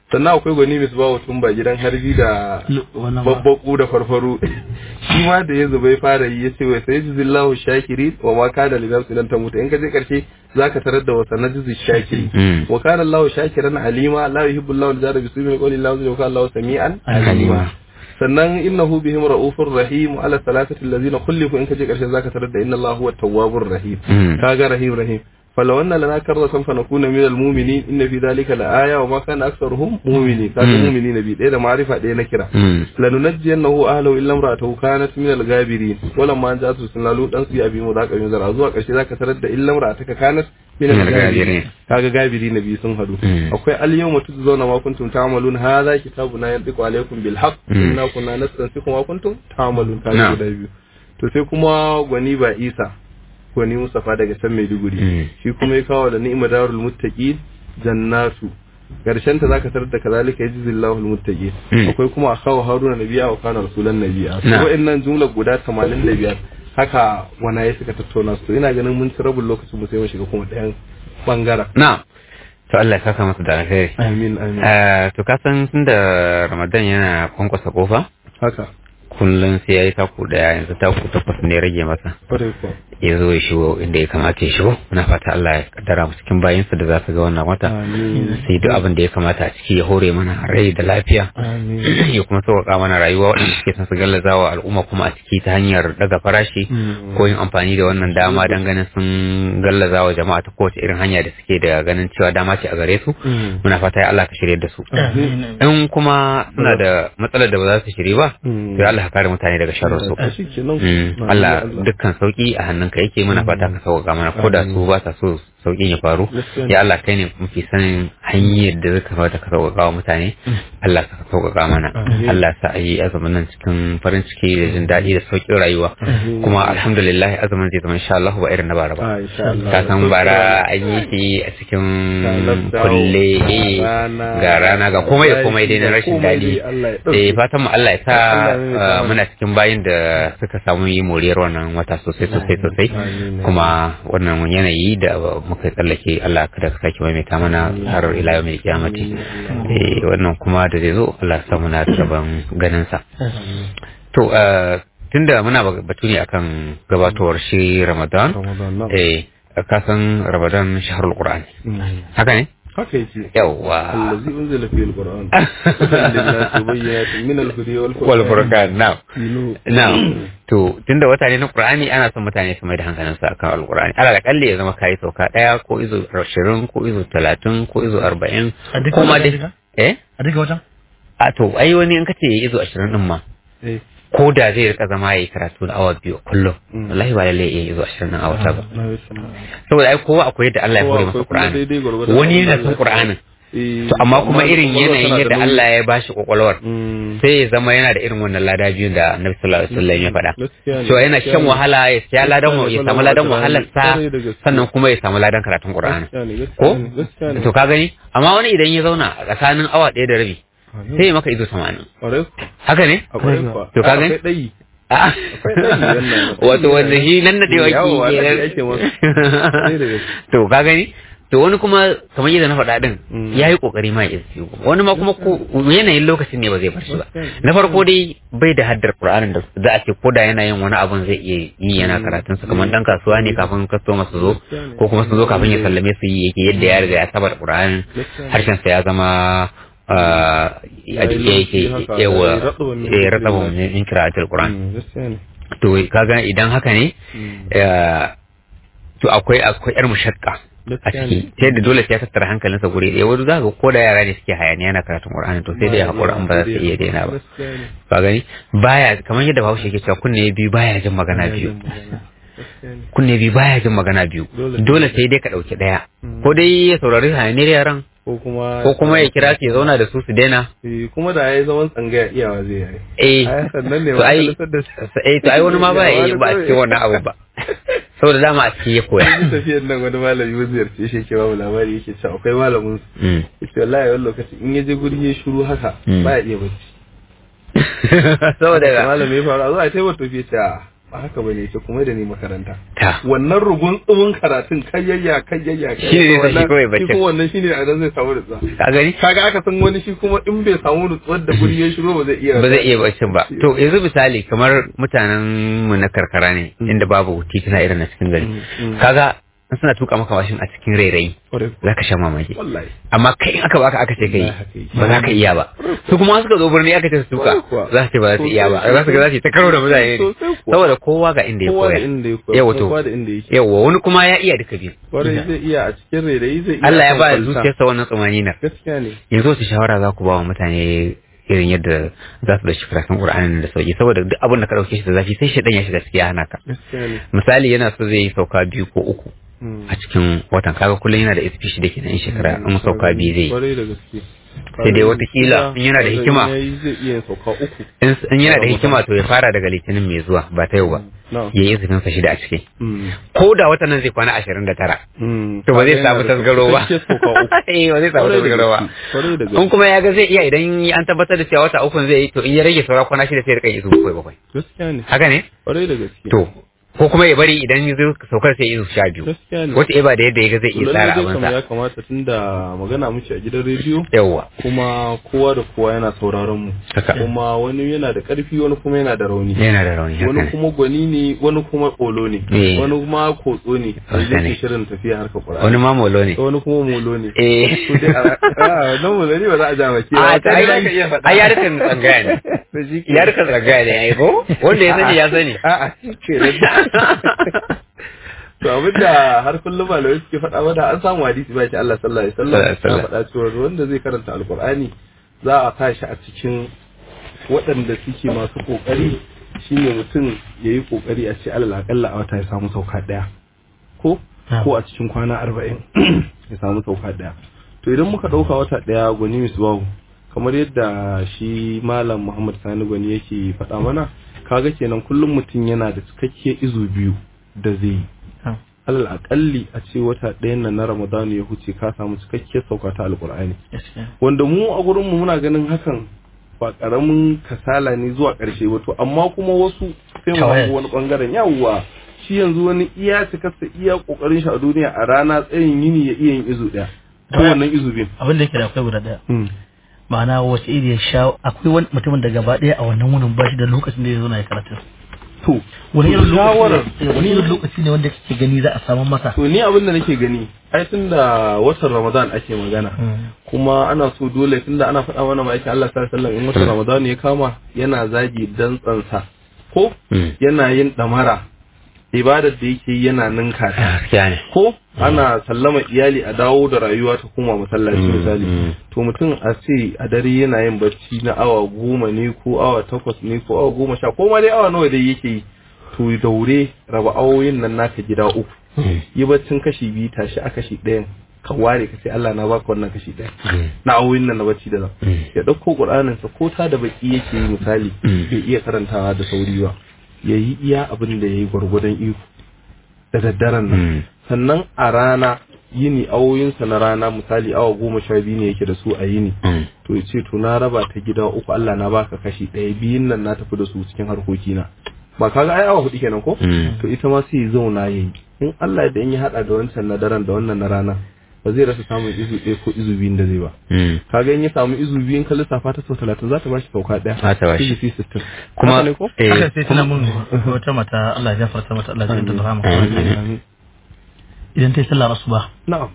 sannan akwai gwani misbahu tumba gidan harbi da wannan ba babbaku da farfaru shi ma da ya zuba ya fara yi ya ce wai sai jizillahu shakiri wa ma kana li nafsin lan tamuta in ka je karshe zaka tarar da wasa najizi shakiri Mm. wa kana Allahu shakiran alima la yuhibbu Allahu al-jahra bi su'i qawli Allahu wa kana Allahu sami'an Alima. sannan innahu bihim ra'ufur rahim wa ala salatati allazina khulifu in ka je karshe zaka tarar da inna Allahu huwa tawwabur rahim Mm. kaga rahim rahim فلو أن لنا كرة فنكون من المؤمنين إن في ذلك لآية وما كان أكثرهم مؤمنين كانوا مم. مؤمنين بي إيه ده معرفة إيه نكرة Mm. لننجينه أهله إلا امرأته كانت من الغابرين ولما أن جاءت رسلنا لوط أن سي أبي مذاك أبي مذر أزوا قرشي ذاك ترد إلا امرأتك كانت من من الغابرين الغابرين. kaga gabiri na biyu sun hadu Mm. akwai al-yawma tujzauna ma kuntum ta'malun hadha kitabuna yantiqu alaykum bil haqq Mm. inna kunna nastansikhu ma kuntum ta'malun kaga Na'am. guda biyu to sai kuma gwani ba Isa gwani Mustafa daga can Maiduguri Mm. shi kuma ya kawo da ni'ma darul muttaqin jannatu karshen ta zaka tarar da kazalika yajzillahu al-muttaqin Mm. akwai kuma akawo Haruna nabiya wa kana rasulan nabiya Na'am. wa'annan jumla guda 85 haka wanaye suka tattauna su to ina ganin mun ci rabin lokacin mu sai mu shiga kuma ɗayan bangaren Na'am. To Allah ya saka masa da alheri. amin amin Eh, to ka san tunda Ramadan yana kwankwasa kofa haka kullum sai yayi taku daya yanzu taku takwas ne ya rage masa. kwarai kuwa Ya zo ya shigo inda ya kamata ya shigo. Muna fata Allah ya kaddara mu cikin bayinsa da za su ga wannan wata. amin Sai duk abin da ya kamata a ciki ya hore mana rai da lafiya. amin ya kuma sauƙaƙa mana rayuwa waɗanda suke son su gallaza wa al'umma kuma a ciki ta hanyar daga farashi Mm. ko yin amfani da wannan dama don ganin sun gallaza wa jama'a ta kowace irin hanya da suke da ganin cewa dama ce a gare su Mm. muna fata ya Allah ka shirye da su Amin. in kuma suna da matsalar da ba za su shiri ba Mm. to ya Allah ka kare mutane daga sharrin su a shi kenan Mm, Allah dukkan sauki a hannunka yake muna fata ka sauƙaƙa mana ko da su ba sa so sauƙin ya faru Gaskiya ne. ya Allah kai ne mafi sanin hanyar da zai kamata ka sauƙaƙa wa mutane Allah ka sauƙaƙa mana Amin. Allah sa a yi azumin nan cikin farin ciki da jin daɗi da sauƙin rayuwa Amin. kuma alhamdulillah azumin zai zama insha Allah ba irin na bara ba Ah, insha Allah. ka san bara an yi shi a cikin Ga lockdown, kulle ga eh, rana, ga rana ga komai da komai dai na ga rashin komai daɗi dai Allah ya ɗauke. eh fatan mu Allah ya sa Allah ya mai uh, sa muna cikin bayin da suka samu yi moriyar wannan wata sosai sosai sosai Amin. kuma wannan yanayi da muka tsallake Allah kada ka sake maimaita mana har ila yau mai kiyamati eh wannan kuma da zai zo Allah ya sa muna da rabon ganin sa to uh, tunda muna batu ne akan gabatowar shi Ramadan Ramadan na. eh ka san Ramadan shahrul Qur'an Mm. haka ne haka yake yawa الذي أنزل فيه القرآن هدى للناس وبينات من الهدى والفرقان wal furqan na'am Tilo. na'am to tunda wata ne na Qur'ani ana son mutane su mai da hankalin su akan Al-Qur'ani ala da kalle ya zama kai sauka daya ko izo 20 ko izo 30 ko izo 40 A duka ko ma wata dai duka? eh a duka wajen a to ai wani in kace izo 20 din ma Eh, ko da zai rika zama yayi karatu na awa biyu kullum Mm. wallahi ba lalle yayi izo 20 din a wata ba na yi sama. saboda ai kowa akwai yadda Allah ya Kowa hore akwai masa kuma Qur'ani daidai gwargwadon wani abin da yana Allah son ya Qur'anin Eh, to amma kuma irin kwakwalwa yanayin tana da yadda nauyi. Allah ya bashi kwakwalwar Mm. sai ya zama yana da irin wannan lada biyun da Annabi sallallahu alaihi wasallam ya faɗa Gaskiya ne, to yana gaskiya shan ne. wahala ya siya ladan Gaskiya ne, ya samu ladan wahalar sa Kwarai da gaske. sannan kuma ya samu ladan karatun Qur'ani Gaskiya ne, gaskiya ko ne, gaskiya ne. to ka gani amma wani idan ya zauna a tsakanin awa ɗaya da rabi Amin. sai ya maka izo 80 Kwarai kuwa. haka ne Akwai kuwa. To ka gani? Akwai ɗayi. Ah. Akwai ɗayi wannan. wato wanda shi nan da dewa Yawo, ke wannan ake masa. Kwarai da gaske. to ka gani to wani kuma kamar yadda na faɗa din Mm. ya yi ƙoƙari ma ya isi wani ma kuma ko yanayin lokacin ne ba zai bar shi ba na farko dai bai da haddar Qur'anin da za a ce ko da yana yin wani abun zai iya yi yana karatun sa kamar dan kasuwa ne kafin customer su zo ko kuma su zo kafin ya sallame su yi yake yadda ya riga ya saba da Qur'anin harshen sa ya zama ah, a jike yake yawa eh ratsabun min qira'atul Qur'an Mm, Gaskiya ne. to kaga idan haka ne Mm. eh, to akwai akwai yar mushakka a Gaskiya ciki ne. ta yadda dole sai ya tattara hankalinsa guri ɗaya wani za ka ko da yara ne suke hayaniya na karatun Qur'ani to sai dai haƙura an ba za su iya daina ba Gaskiya ne. ka gani baya kamar yadda Bahaushe yake cewa kunne biyu baya jin magana biyu Gaskiya ne. kunne biyu baya jin magana biyu Dole. dole sai dai ka ɗauki ɗaya Mm. ko dai ya saurari hayaniyar yaran Ko kuma ko kuma ya kira su ya zauna da su su daina Eh, kuma da yayi zaman tsangaya iyawa zai yi. eh Ai, sannan ne to ai ma da eh to ai wani ma baya yi ba a cikin wannan abu ba saboda dama a cikin ya koya Yanzu tafiyar nan wani malami mun ziyarce shi yake babu labari yake cewa akwai malamin su Mm. yace wallahi wani lokaci in ya je guri ya shiru haka Mm. baya iya bacci saboda malami ya faru a zo a taimaka tafiye ta ba haka bane ce kuma da ni makaranta ta wannan rugun tsumin karatun kayyayya kayyayya Shi ne zai tashi kawai baccin. shi kuma wannan shine a nan zai samu nutsuwa ka gani kaga aka san wani shi kuma in bai samu nutsuwar da guri ya shiro ba zai iya ba zai iya baccin ba to yanzu misali kamar mutanen mu na karkara ne inda babu tituna irin na cikin gari Mm. kaga in suna tuka maka washin a cikin rairayi Kwarai. za ka sha mamaki wallahi amma kai in aka baka aka ce kai Wallahi haka yake. ba za ka iya ba su kuma suka zo birni aka ce su tuka Kwarai kuwa. za su ce ba za su iya ba za su ga za su yi ta karo da mutane ne Sosai kuwa. saboda kowa ga inda ya kowa da koya inda ya koya yawa to kowa da inda yake yawa wani kuma ya iya duka biyu kwarai zai iya a cikin rairayi zai iya Allah ya kan ba kwalta. zuciyarsa wannan tsumaninar gaskiya ne yanzu wasu shawara za ku ba wa mutane irin yadda za su da shi karatun Qur'anin da sauki saboda duk abin da ka dauke shi da zafi sai shaidan ya shiga ciki ya hana ka gaskiya ne misali yana so zai yi sauka biyu ko uku Mm. a cikin watan kaga kullum yana da SP shi da ke in shekara in sauka biyu zai yi kwarai da gaske Sai dai watakila in yana da hikima. zai iya yin sauka uku in in yana da hikima to ya fara daga litinin mai zuwa ba ta yau ba na ya yi izinin sa shida a ciki Mm. ko da watan nan zai kwana ashirin da tara Mm. to ba zai Kaga samu yana da tasgaro ba cikakken sauka uku eh ba zai samu Kwarai da tasgaro ba gaske, kwarai da in gaske kuma ya ga zai iya idan an tabbatar da cewa wata ukun zai yi to in ya rage saura kwana shida sai ya rika izu bakwai bakwai gaskiya ne haka ne kwarai da gaske to ko kuma ya bari idan ya zo saukar sai izu sha biyu gaskiya ne wata iba da yadda ya ga zai To iya lallai tsara dai kam abinsa ya kamata tunda magana muke a gidan rediyo yawwa kuma kowa da kowa yana sauraron mu Haka. kuma wani yana da karfi wani kuma yana da rauni yana da rauni haka wani ne kuma gwani ne wani kuma kolo ne Eh. wani kuma kotso ne da Haka ne. yake shirin tafiya harkar wani Qur'ani ma molo ne wani kuma molo ne eh to dai a a, nan molo ne ba za a ja maki a ta ai ai yarukan tsangaya ne yarukan tsangaya ne ai ko wanda ya sani ya sani a a ke to abinda har kullum malamai suke faɗa mana an samu hadisi ba shi Allah sallallahu alaihi wasallam Sallallahu alaihi ya faɗa cewa wanda zai karanta alqur'ani za a sa shi a cikin waɗanda suke masu kokari shine mutum yayi kokari a ce alal akalla a wata ya samu sauka daya ko ko a cikin kwana arba'in ya samu sauka daya to idan muka ɗauka wata daya gwani misbahu kamar yadda shi malam muhammad sani gwani yake faɗa mana kaga kenan kullum mutum yana da cikakke izu biyu da zai yi alal akalli a ce wata ɗayan nan na ramadanu ya huce ka samu cikakkiyar sauka ta alkur'ani wanda mu a gurin mu muna ganin hakan ba karamin kasala ne zuwa ƙarshe ba to amma kuma wasu sai mu hango wani bangaren yawwa shi yanzu wani iya cikarsa iya kokarin shi a duniya a rana tsayin yini ya iya yin izu ɗaya ko wannan izu biyu abin da yake da akwai guda daya ma'ana wace iri ya sha akwai wani mutumin da gaba daya a wannan wurin ba shi da lokacin da ya zo na ya karatu to wani irin shawarar lokaci ne- wani irin lokaci ne wanda kake gani za a samu masa to ni abin da nake gani ai tun da watan ramadan ake magana kuma ana so dole tunda ana faɗa mana ma'aikin Allah sallallahu alaihi wasallam in watan ramadan ya kama yana zagi dantsansa ko Mm. yana yin damara ibadar da yake yi yana ninka ta gaskiya ne ko ana sallama iyali a dawo da rayuwa ta koma masallaci Mm, misali mm. to mutum a ce a dare yana yin bacci na awa goma ne ko awa takwas ne ko awa goma sha ko ma dai awa nawa dai yake yi to daure raba awoyin nan naka gida uku Mm. yi baccin kashi biyu tashi a kashi ɗayan ka ware ka ce Allah na baka wannan kashi ɗaya Mm. na awoyin nan na bacci da zan Mm. ya ɗauko ƙur'anin sa ko ta da baki yake yi misali Mm. bai iya karantawa da sauri ba ya yi iya abin da ya yi gwargwadon iko da daddaren nan Mm. sannan a rana yini awoyinsa na rana misali awa goma sha biyu ne yake da su a yini Mm. to ya ce to na raba ta gida uku Allah na baka kashi ɗaya biyun nan na tafi da su cikin harkokina ba kaga ai awa hudu kenan ko Mm. to ita ma sai ya zauna yayi in Allah da in ya hada da wancan na daren da wannan na rana ba zai rasa samun izu ɗaya ko izu biyun da zai ba Mm. kaga in ya samu izu biyun ka lissafa ta sau talatin za ta bashi sauka ɗaya Za ta bashi. Izu system kuma Haka ne ko? eh, haka sai tana mun wata mata Allah ya gafarta mata Allah ya jinta da rahama Amin. idan ta yi sallar asuba na'am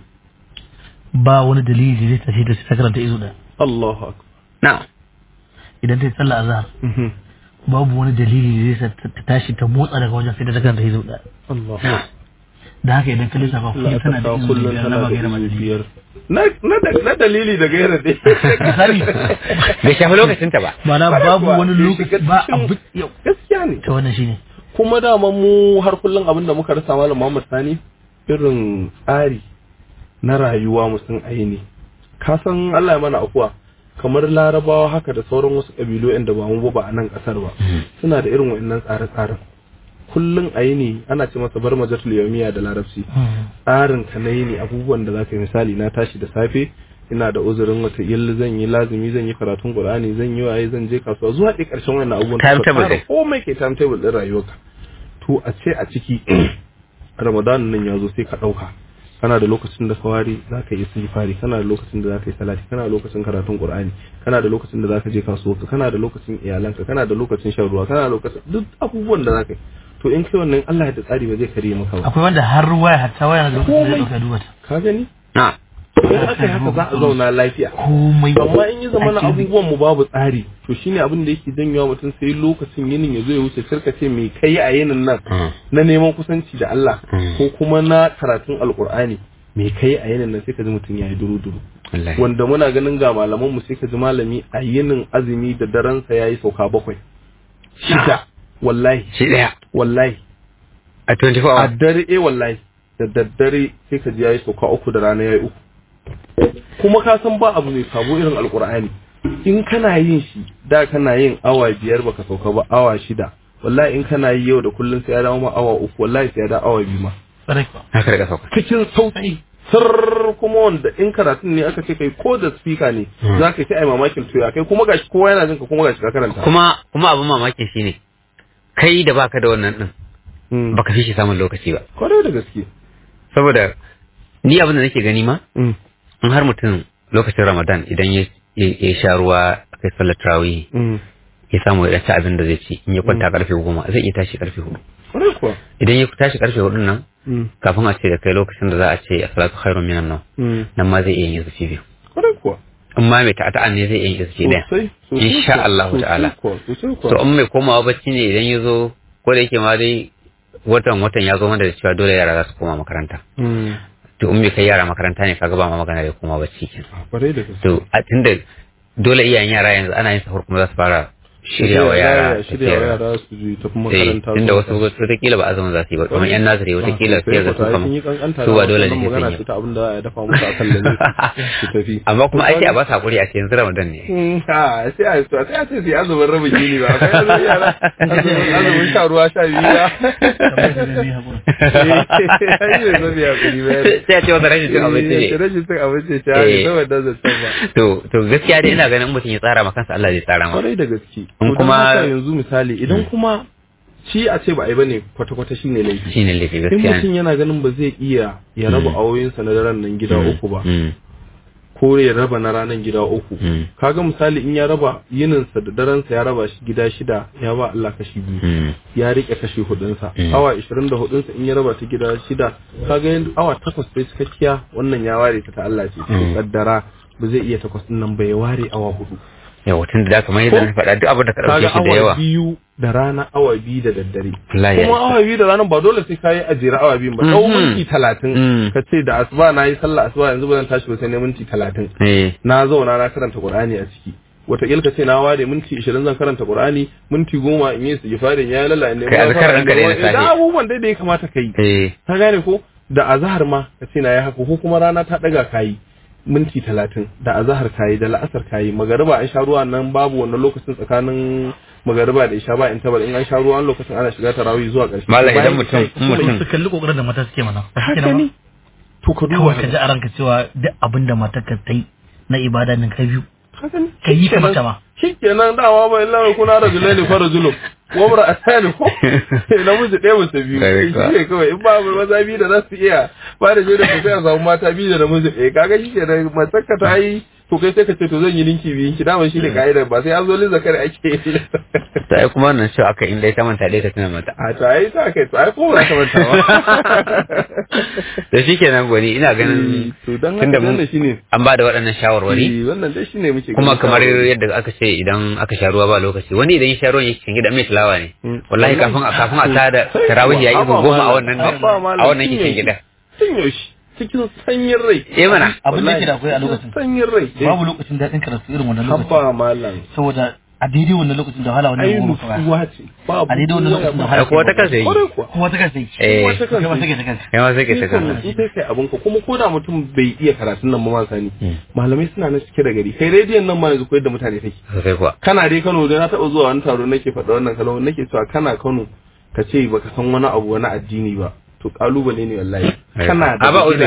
ba wani dalili da zai tafi da ta karanta izu da Allahu akbar na'am idan ta yi sallar azhar Mhm. babu wani dalili da zai sa ta tashi ta motsa daga wajen sai da ta karanta izu da Allahu da haka idan ka lissafa Allah kullum tana da ta izu kullum biyar tana na da ba gaira izu madalili biyar na na da- na dalili da gaira dai misali bai shafi lokacinta ba ma'ana Kwarai babu kuwa, wani bai lokaci shiga ba cikin- abu yau gaskiya ne ta wannan shine kuma dama mu har kullum abin da muka rasa malam Muhammad Sani irin tsari na rayuwa mu sun aini ka san Allah ya mana akuwa kamar larabawa haka da sauran wasu kabilu da ba mu ba ba a nan kasar ba suna da irin wa'annan tsare-tsaren kullum a yini ana ce masa bar majatul yawmiya da larabci tsarin ka na yini abubuwan da zaka yi misali na tashi da safe ina da uzurin wata yalla zan yi lazumi zan yi karatun qur'ani zan yi waye zan je kasuwa zuwa ɗaya ƙarshen wannan abubuwan Timetable ka tsara dai. komai ke timetable din rayuwarka to a ce a ciki ramadan nan ya zo sai ka ɗauka kana da lokacin da kawari za ka yi istighfari kana da lokacin da za ka yi salati kana da lokacin karatun qur'ani kana da lokacin da za ka je kasuwa kana da lokacin iyalanka kana da lokacin shan ruwa kana da lokacin duk abubuwan da za ka yi to in kai wannan Allah ya da tsari ba zai kare maka ba akwai wanda har waya hatta waya da lokacin da Komai. ya dauka duba ta ka gani na in aka yi haka za a zauna lafiya komai amma in yi zama na ake bi. abubuwan mu babu tsari to shine abin da yake janyowa mutum sai lokacin yinin ya zo ya wuce karka ce me kai a yinin nan Mm. na neman kusanci da Allah Mm. ko kuma na karatun alkur'ani me kai a yinin nan sai ka ji mutum ya yi duru duru wallahi wanda muna ganin ga malaman mu sai ka ji malami a yinin azumi da daren sa yayi sauka bakwai shida wallahi shi daya wallahi a 24 a hours dare eh wallahi da daddare sai ka ji yayi sauka uku da rana yayi uku kuma ka san ba abu mai sabo irin alkur'ani in kana yin shi da kana yin awa biyar baka sauka ba awa shida wallahi in kana yi yau da kullun sai ya dawo ma awa uku wallahi sai ya dawo awa biyu ma Sarai kuwa. haka daga sauka cikin sauki sir kuma wanda in karatun ne aka ce kai ko da speaker ne Hmm. za ka yi ai mamakin tuya kai kuma gashi kowa yana jin ka kuma gashi ka karanta kuma kuma abin mamaki shine kai da baka da wannan din Hmm. baka fi shi samun lokaci ba kwarai da gaske saboda ni abin da nake gani ma Hmm. in har mutum lokacin ramadan idan ya ya- ya sha ruwa kai sallar tarawih Hmm. ya samu ya ci abin da zai ci in ya kwanta karfe goma zai iya tashi karfe hudu kwarai kuwa idan ya tashi karfe hudu nan Hmm. kafin a ce da kai lokacin da za a ce as-salatu khairun minan nawm Hmm. nan ma zai iya yin zuci biyu kwarai kuwa in ma mai ta'ata'an ne zai iya yin zuci daya sosai sosai insha kuwa, Allah sosai ta'ala kuwa, sosai kuwa so in mai komawa bacci ne idan ya zo ko da yake ma dai watan watan ya zo mana da cewa dole yara za su koma makaranta Hmm. to in bai kai yara makaranta ne kaga ba ma magana da koma bacci kenan Ah, kwarai da gaske to a tunda dole iyayen yara yanzu ana yin sahur kuma za su fara shirya wa yara shirya wa tafiyar yara su je tafi eh makaranta tunda su- wasu wataƙila ba azumin za su yi ba kuma yan nazari wataƙila Ah, sai sosai ga su kuwa, kama sun yi kankanta su da ba dole ne wannan sai magana sun ce yi ta abin da ya dafa musu a kan lalle su tafi amma kuma ai sai a ba su hakuri a ce yanzu ramadan ne Hmm, ah, sai a sai a ce sai azumin rabin gini ba akwai azumin yara azumin azumin sha ruwa sha biyu ba Kamar da zai yi haƙuri. Eh, ai ne zo biya kuɗi ba ne. sai a ce wata rashin cin abinci Eh, ne rashin cin abinci ce Eh. ai saboda zancen ba to to gaskiya dai ina ganin mutum ya tsara ma kansa Allah zai tsara ma kwarai da gaske In To don kuma- haka yanzu misali idan kuma shi a ce ba a yi bane kwata-kwata shine laifi shine laifi in gaskiya ne mutum yana ganin ba zai iya ya raba Mm. awoyinsa na daren nan gida Mm, uku ba mm, ko ya raba na ranar gida uku mm, kaga misali in ya raba yininsa da darensa ya raba shi gida shida ya ba Allah kashi biyu mm. ya rike kashi hudunsa Mm. awa 24 in ya raba ta gida shida kaga yin awa takwas sai cikakkiya wannan ya ware ta ta Allah ce to Mm. kaddara ba zai iya takwas din nan ba ya ware awa hudu yawa tun da kamar yadda na faɗa duk abin da ka ɗauke kaga shi da awa yawa biyu da rana awa biyu da daddare Allah ya kuma isa. awa biyu da ranar ba dole sai kayi ajiyar awa biyu ba ɗau Mhm. minti talatin Mm. ka ce da asuba na yi sallah asuba yanzu ba zan tashi ba sai na minti talatin eh na zauna na karanta qur'ani a ciki wataƙila ka ce na ware minti ishirin zan karanta qur'ani minti goma in yi su gifarin ya lalla in Kai azkar ɗinka ne na safe. da abubuwan dai da ya kamata ka yi eh ka gane ko da azahar ma ka ce na yi haka ko kuma rana ta ɗaga kayi minti talatin da azahar kayi da la'asar kayi magariba an sha ruwa nan babu wannan lokacin tsakanin magariba da isha ba in tabar in an sha ruwa wani lokacin ana shiga tarawih zuwa ƙarshe Malam, idan Bayan mutum- isha, in mutum- su kalli kokarin da mata suke mana ba shi haka kenan ne ba to ka duba kawai ka ji a ranka cewa duk abin da matarka ta yi na ibada nan kai biyu haka ne ka yi kamar ta ma shikenan dama ba illa kuna rajulaini fa rajulun wa mar'atani ko namiji ɗaya mace biyu Kare ka. shi ne kawai in ba maza biyu da za su iya ba da shaida ko sai a samu mata biyu da namiji ɗaya kaga shi kenan matarka ta yi to kai sai ka ce to zan yi ninki biyun ki dama shi ne ka'idar ba sai an zo lin zakari ake yi ta ai kuma nan cewa aka inda ta manta dai ta tuna mata a to ai ta kai to ai ko ba ta manta ba da shi kenan gwani ina ganin to dan tunda haka mun wannan shine an ba da waɗannan shawarwari Eh, wannan dai shine muke kuma ganin kamar shawarwari. yadda aka ce idan aka sha ruwa ba lokaci wani idan ya sha ruwan yake cikin gida mai tilawa ne Mm. wallahi kafin a kafin a tada Sai tarawih ya yi kuwa, goma a haba wannan malam, haba malam, a wannan tun cikin yaushe, gida tun yaushe cikin sanyin rai eh mana abin da yake da akwai a lokacin sanyin rai babu lokacin daɗin karatu irin wannan lokacin haba malam saboda a daidai wannan lokacin da wahala wannan ai goma fa nutsuwa ce babu a daidai wannan lokacin da ai wahala ko wata kansa yi kwarai kuwa kuma ta kansa yi eh Kowa ta kai ma kansa take ta kanka kai ma sai ka ta Sai ka kanka nutsu sai kai abin ka kuma ko da mutum bai iya karatun nan ba ma sani Mm. malamai suna nan cike da gari kai rediyon nan ma yanzu koyar da mutane take sosai kuwa kana dai Kano da na taɓa zuwa wani taro nake faɗa wannan kalmar nake cewa kana Kano ka ce baka san wani abu wani addini ba to kalubale ne wallahi kana da a ba gida- uzuri fa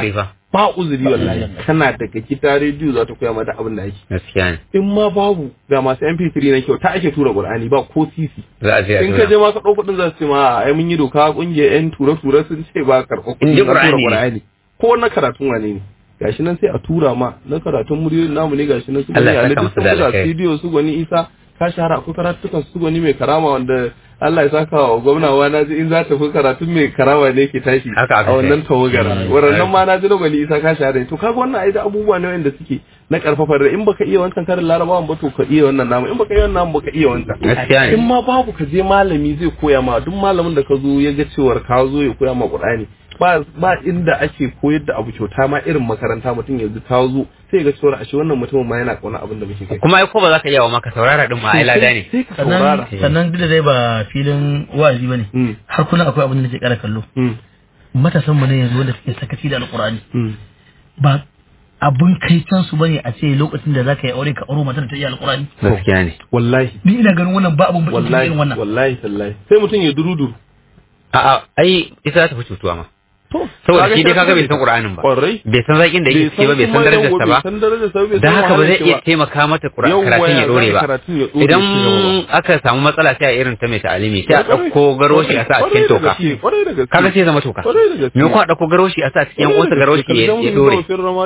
ba uzuri wallahi kana daga gida rediyo za ta koya mata abin da ake gaskiya ne in ma babu ga masu mp3 na kyau ta ake tura qur'ani ba ko sisi za a je a in tura. ka je ma ka ɗauko ɗin za su ce ma ai mun yi doka kungiyar yan tura-tura sun ce ba karɓar In ji kuɗi na tura Qur'ani ne. Qur'ani ko na karatun wane ne gashi nan sai a tura ma na karatun muryoyin namu ne gashi nan su Allah gwani ya saka Ali musu duk da sun buga alkhairi. studio su gwani Isa ka shahara akwai karatukan su gwani mai karama wanda Allah ya saka wa gwamna wa na ji in za ta fi karatun mai karama ne ke tashi Haka aka a wannan ce. tawagar Mm. wannan ma na ji na gwani Isa ka shahara to kaga wannan ai da abubuwa ne wanda suke na karfafar da in baka iya wancan karin larabawan ba to ka iya wannan namu in baka iya wannan namu baka iya wancan gaskiya in ne ma babu ka je malami zai koya ma duk malamin da ka zo ya ga cewar ka zo ya koya ma Qur'ani ba ba inda ake koyar da abu kyauta ma irin makaranta mutum yanzu ka zo sai ya ga cewar ashe wannan mutumin ma yana kauna abin da muke kai kuma ai ko ba za ka iya wa maka saurara din ma ai lada ne sai ka sannan saurara sannan duk da dai ba filin wa'azi bane Mm, har kullum akwai abin da nake kara kallo mm, matasan mu ne yanzu wanda suke sakaci da alqur'ani mm. ba abun kai can su bane a ce lokacin da zaka yi aure ka auro matar da ta iya alqur'ani gaskiya ne wallahi ni ina ganin wannan ba abun bakin ciki wallahi irin wannan wallahi tallahi sai mutum ya duruduru a'a ai ita za ta fi cutuwa ma to saboda shi dai kaga bai san Qur'anin ba kwarai bai san zakin da yake ciki ba bai san darajarsa ba bai san darajarsa ba bai da san haka ba wahalar zai shi iya taimaka mata Qur'an Yawwa, karatun ya ya dore zai ba karatun ya dore idan shi gaba aka samu matsala sai a irin ta mai ta'alimi sai a ɗauko garoshi a sa a cikin toka kwarai da gaske kaga sai zama toka Kwarai da gaske. me kuma a ɗauko garoshi a sa a cikin yan uwansa garoshi ya ya dore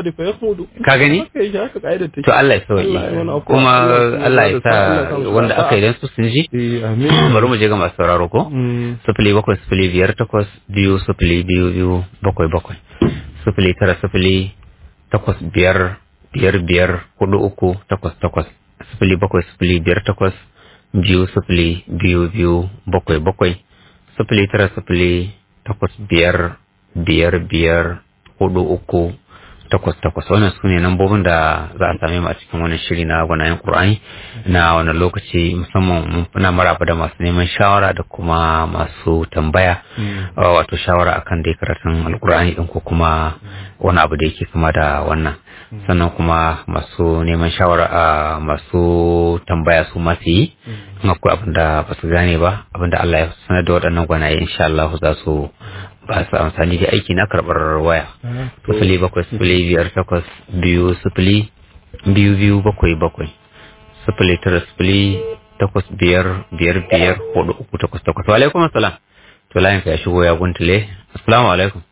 Ka gani? to Allah ya sauke Allah ya wani afuwa. kuma Allah ya Allah ya sa Allah ya sa musu wanda sa'a. aka idan su sun ji Eh, amin. bari mu je ga masu sauraro ko Mm. sifili bakwai sifili biyar takwas biyu sifili biyu biyu bakwai bakwai sifili tara sifili takwas biyar biyar biyar hudu uku takwas takwas sifili bakwai sifili biyar takwas biyu sifili biyu biyu bakwai bakwai sifili tara sifili takwas biyar biyar biyar hudu uku takwas takwas wannan su ne lambobin da za a same mu a cikin wannan shiri na gwanayen Qur'ani na wannan lokaci musamman mun muna maraba da masu neman shawara da kuma masu tambaya uh, wato shawara akan dai karatun alkur'ani din ko kuma wani abu da yake kama da wannan sannan kuma masu neman shawara a masu tambaya su masu yi in akwai abin da ba su gane ba abin da Allah ya sanar da waɗannan gwanaye insha Allah za su ba su amfani da aiki na karɓar waya sifili bakwai sifili biyar takwas biyu sifili biyu biyu bakwai bakwai sifili tara sifili takwas biyar biyar biyar hudu uku takwas takwas wa alaikum assalam to layin ka ya shigo ya guntule assalamu alaikum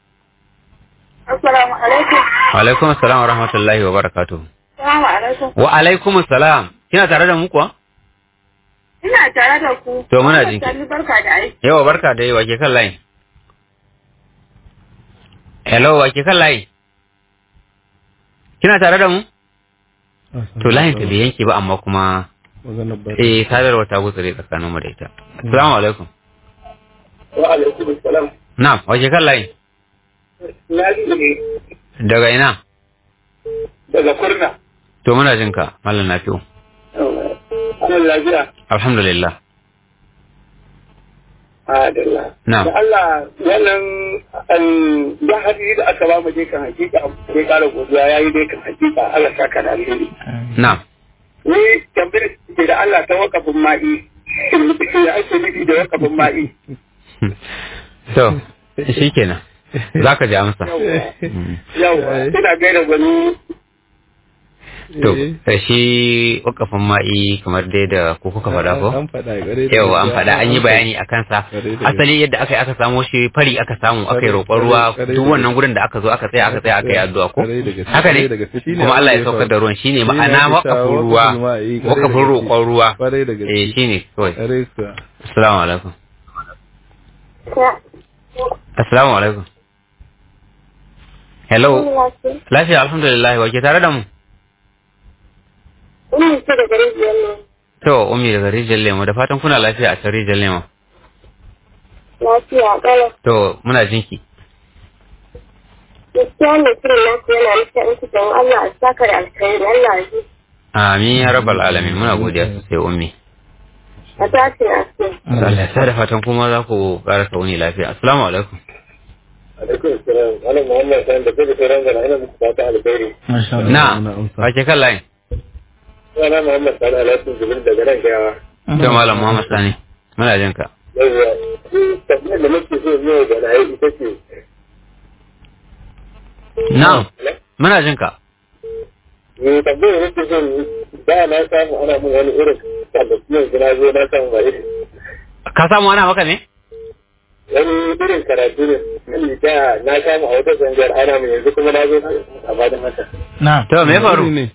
Assalamu alaikum. wa alaikum assalam wa rahmatullahi wa barakatuh Assalamu alaikum. wa alaikum assalam kina tare da mu kuwa Ina tare da ku. To, muna Wannan jinki. Sani barka da aiki. yawa barka da yawa ke kan layin hello wa ke kan layi kina tare da mu to layin ta bai yanke ba amma kuma Maganar ba. eh sadarwa ta gutsure tsakanin mu da ita assalamu alaikum wa alaikum salam na'am wa ke kan layi na ji ne daga ina daga kurna to muna jin ka mallam nafi'u ana lafiya alhamdulillah adalla Na'am. da Allah wannan an da hadisi da aka ba mu dai kan hakika sai kara godiya yayi dai kan hakika Allah saka da alheri na'am ni tambayar ce da Allah ta wakafin ma'i ya ake nufi da wakafin ma'i to shikenan zaka ji amsa yawa ina gaida gwani to eh, shi wakafin ma'i kamar dai da ku kuka faɗa ko An faɗa gare da yau an gaske. faɗa an yi bayani a kansa Ƙwarai da asali yadda aka yi aka samo shi fari aka samu aka yi Ƙwarai- roƙon ruwa ƙwarai duk da wannan gurin da aka zo aka tsaya aka tsaya aka yi addu'a ko Ƙwarai da gaske, haka ne ƙwarai da gaske. Shine kuma Allah ya abin da ya saukar faru. da ruwan shine Shine ma'ana ake cewa wakafin ruwa wakafin ma'i, ƙwarai da wakafin gaske. roƙon ruwa Ƙwarai da gaske. eh shine kawai Ƙwarai kuwa. assalamu alaikum assalamu alaikum hello lafiya alhamdulillah wa ke tare da mu Ina ce da garin biyar ne. to ummi daga rijiyar lemo da fatan kuna lafiya a can rijiyar lemo Lafiya ƙalau. to muna jinki Gaskiya wannan shirin naku yana nufin in don Allah a saka da alkhairi Allah ya ji. amin ya rabbal alamin muna godiya sosai ummi A tashi na ce. Allah ya sa da fatan kuma za ku ƙara wuni lafiya. Assalamu alaikum. alaikum salam ana muhammad san da kai sauran gana ina muku fata alheri Masha Allah. Na, Muna amsa. wake kan layin. ana muhammad san alaikum jibril daga nan gawa To Malam Muhammad Sani, muna jin ka. yawwa tambayar da nake so yau da na yi ita ce na'am muna jin ka ne tambayar nake son da na samu ana mun wani irin da kuma yanzu na zo na samu ba irin ka samu ana maka ne wani irin karatu ne wani da na samu a wata zangar ana mun yanzu kuma na zo a bada mata na to me ya faru ne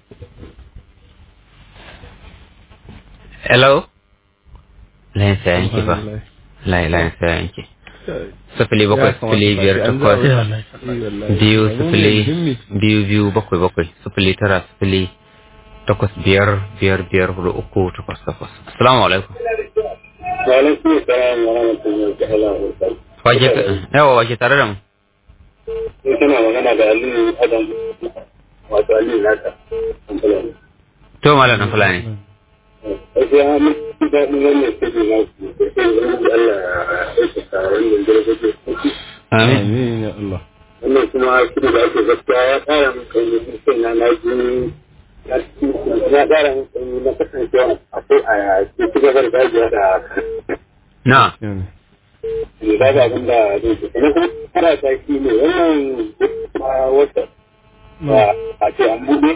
hello layin sa yanki ba layin layin sa yanki sifili bakwai sifili biyar takwas sai wallahi biyu sifili biyu biyu bakwai bakwai sifili tara sifili takwas biyar biyar biyar hudu uku takwas takwas assalamu alaikum wa alaikum assalam wa rahmatullahi ta'ala wa barakatuh wake yawa wake tare da mu in kana magana da Aliyu Adam wato Aliyu Naka kamfani to malam dan fulani gaskiya mun ji daɗin wannan shiri na ku da sai wani Allah ya saka wannan darajoji amin amin ya Allah wannan kuma shiri da ake gaskiya ya ƙara min kai ne sai na na ji ya ƙara min kai na kasancewa akwai a ci gaba da dajiya da na yana ba ga abin da zai ce kuma kuma kara ta shi ne wannan kuma wata ba a ce an buɗe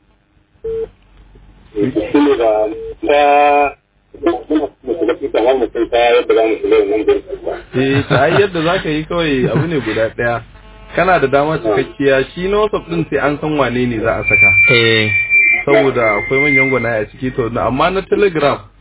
shi ne ba ta muna shiga cikin har mutum ta yadda za mu shiga wannan gurbin ba eh ta ai yadda zaka yi kawai abu ne guda daya kana da dama cikakkiya shi na WhatsApp din sai an san wane ne za a saka eh saboda akwai manyan gwanaye a ciki to na- amma na Telegram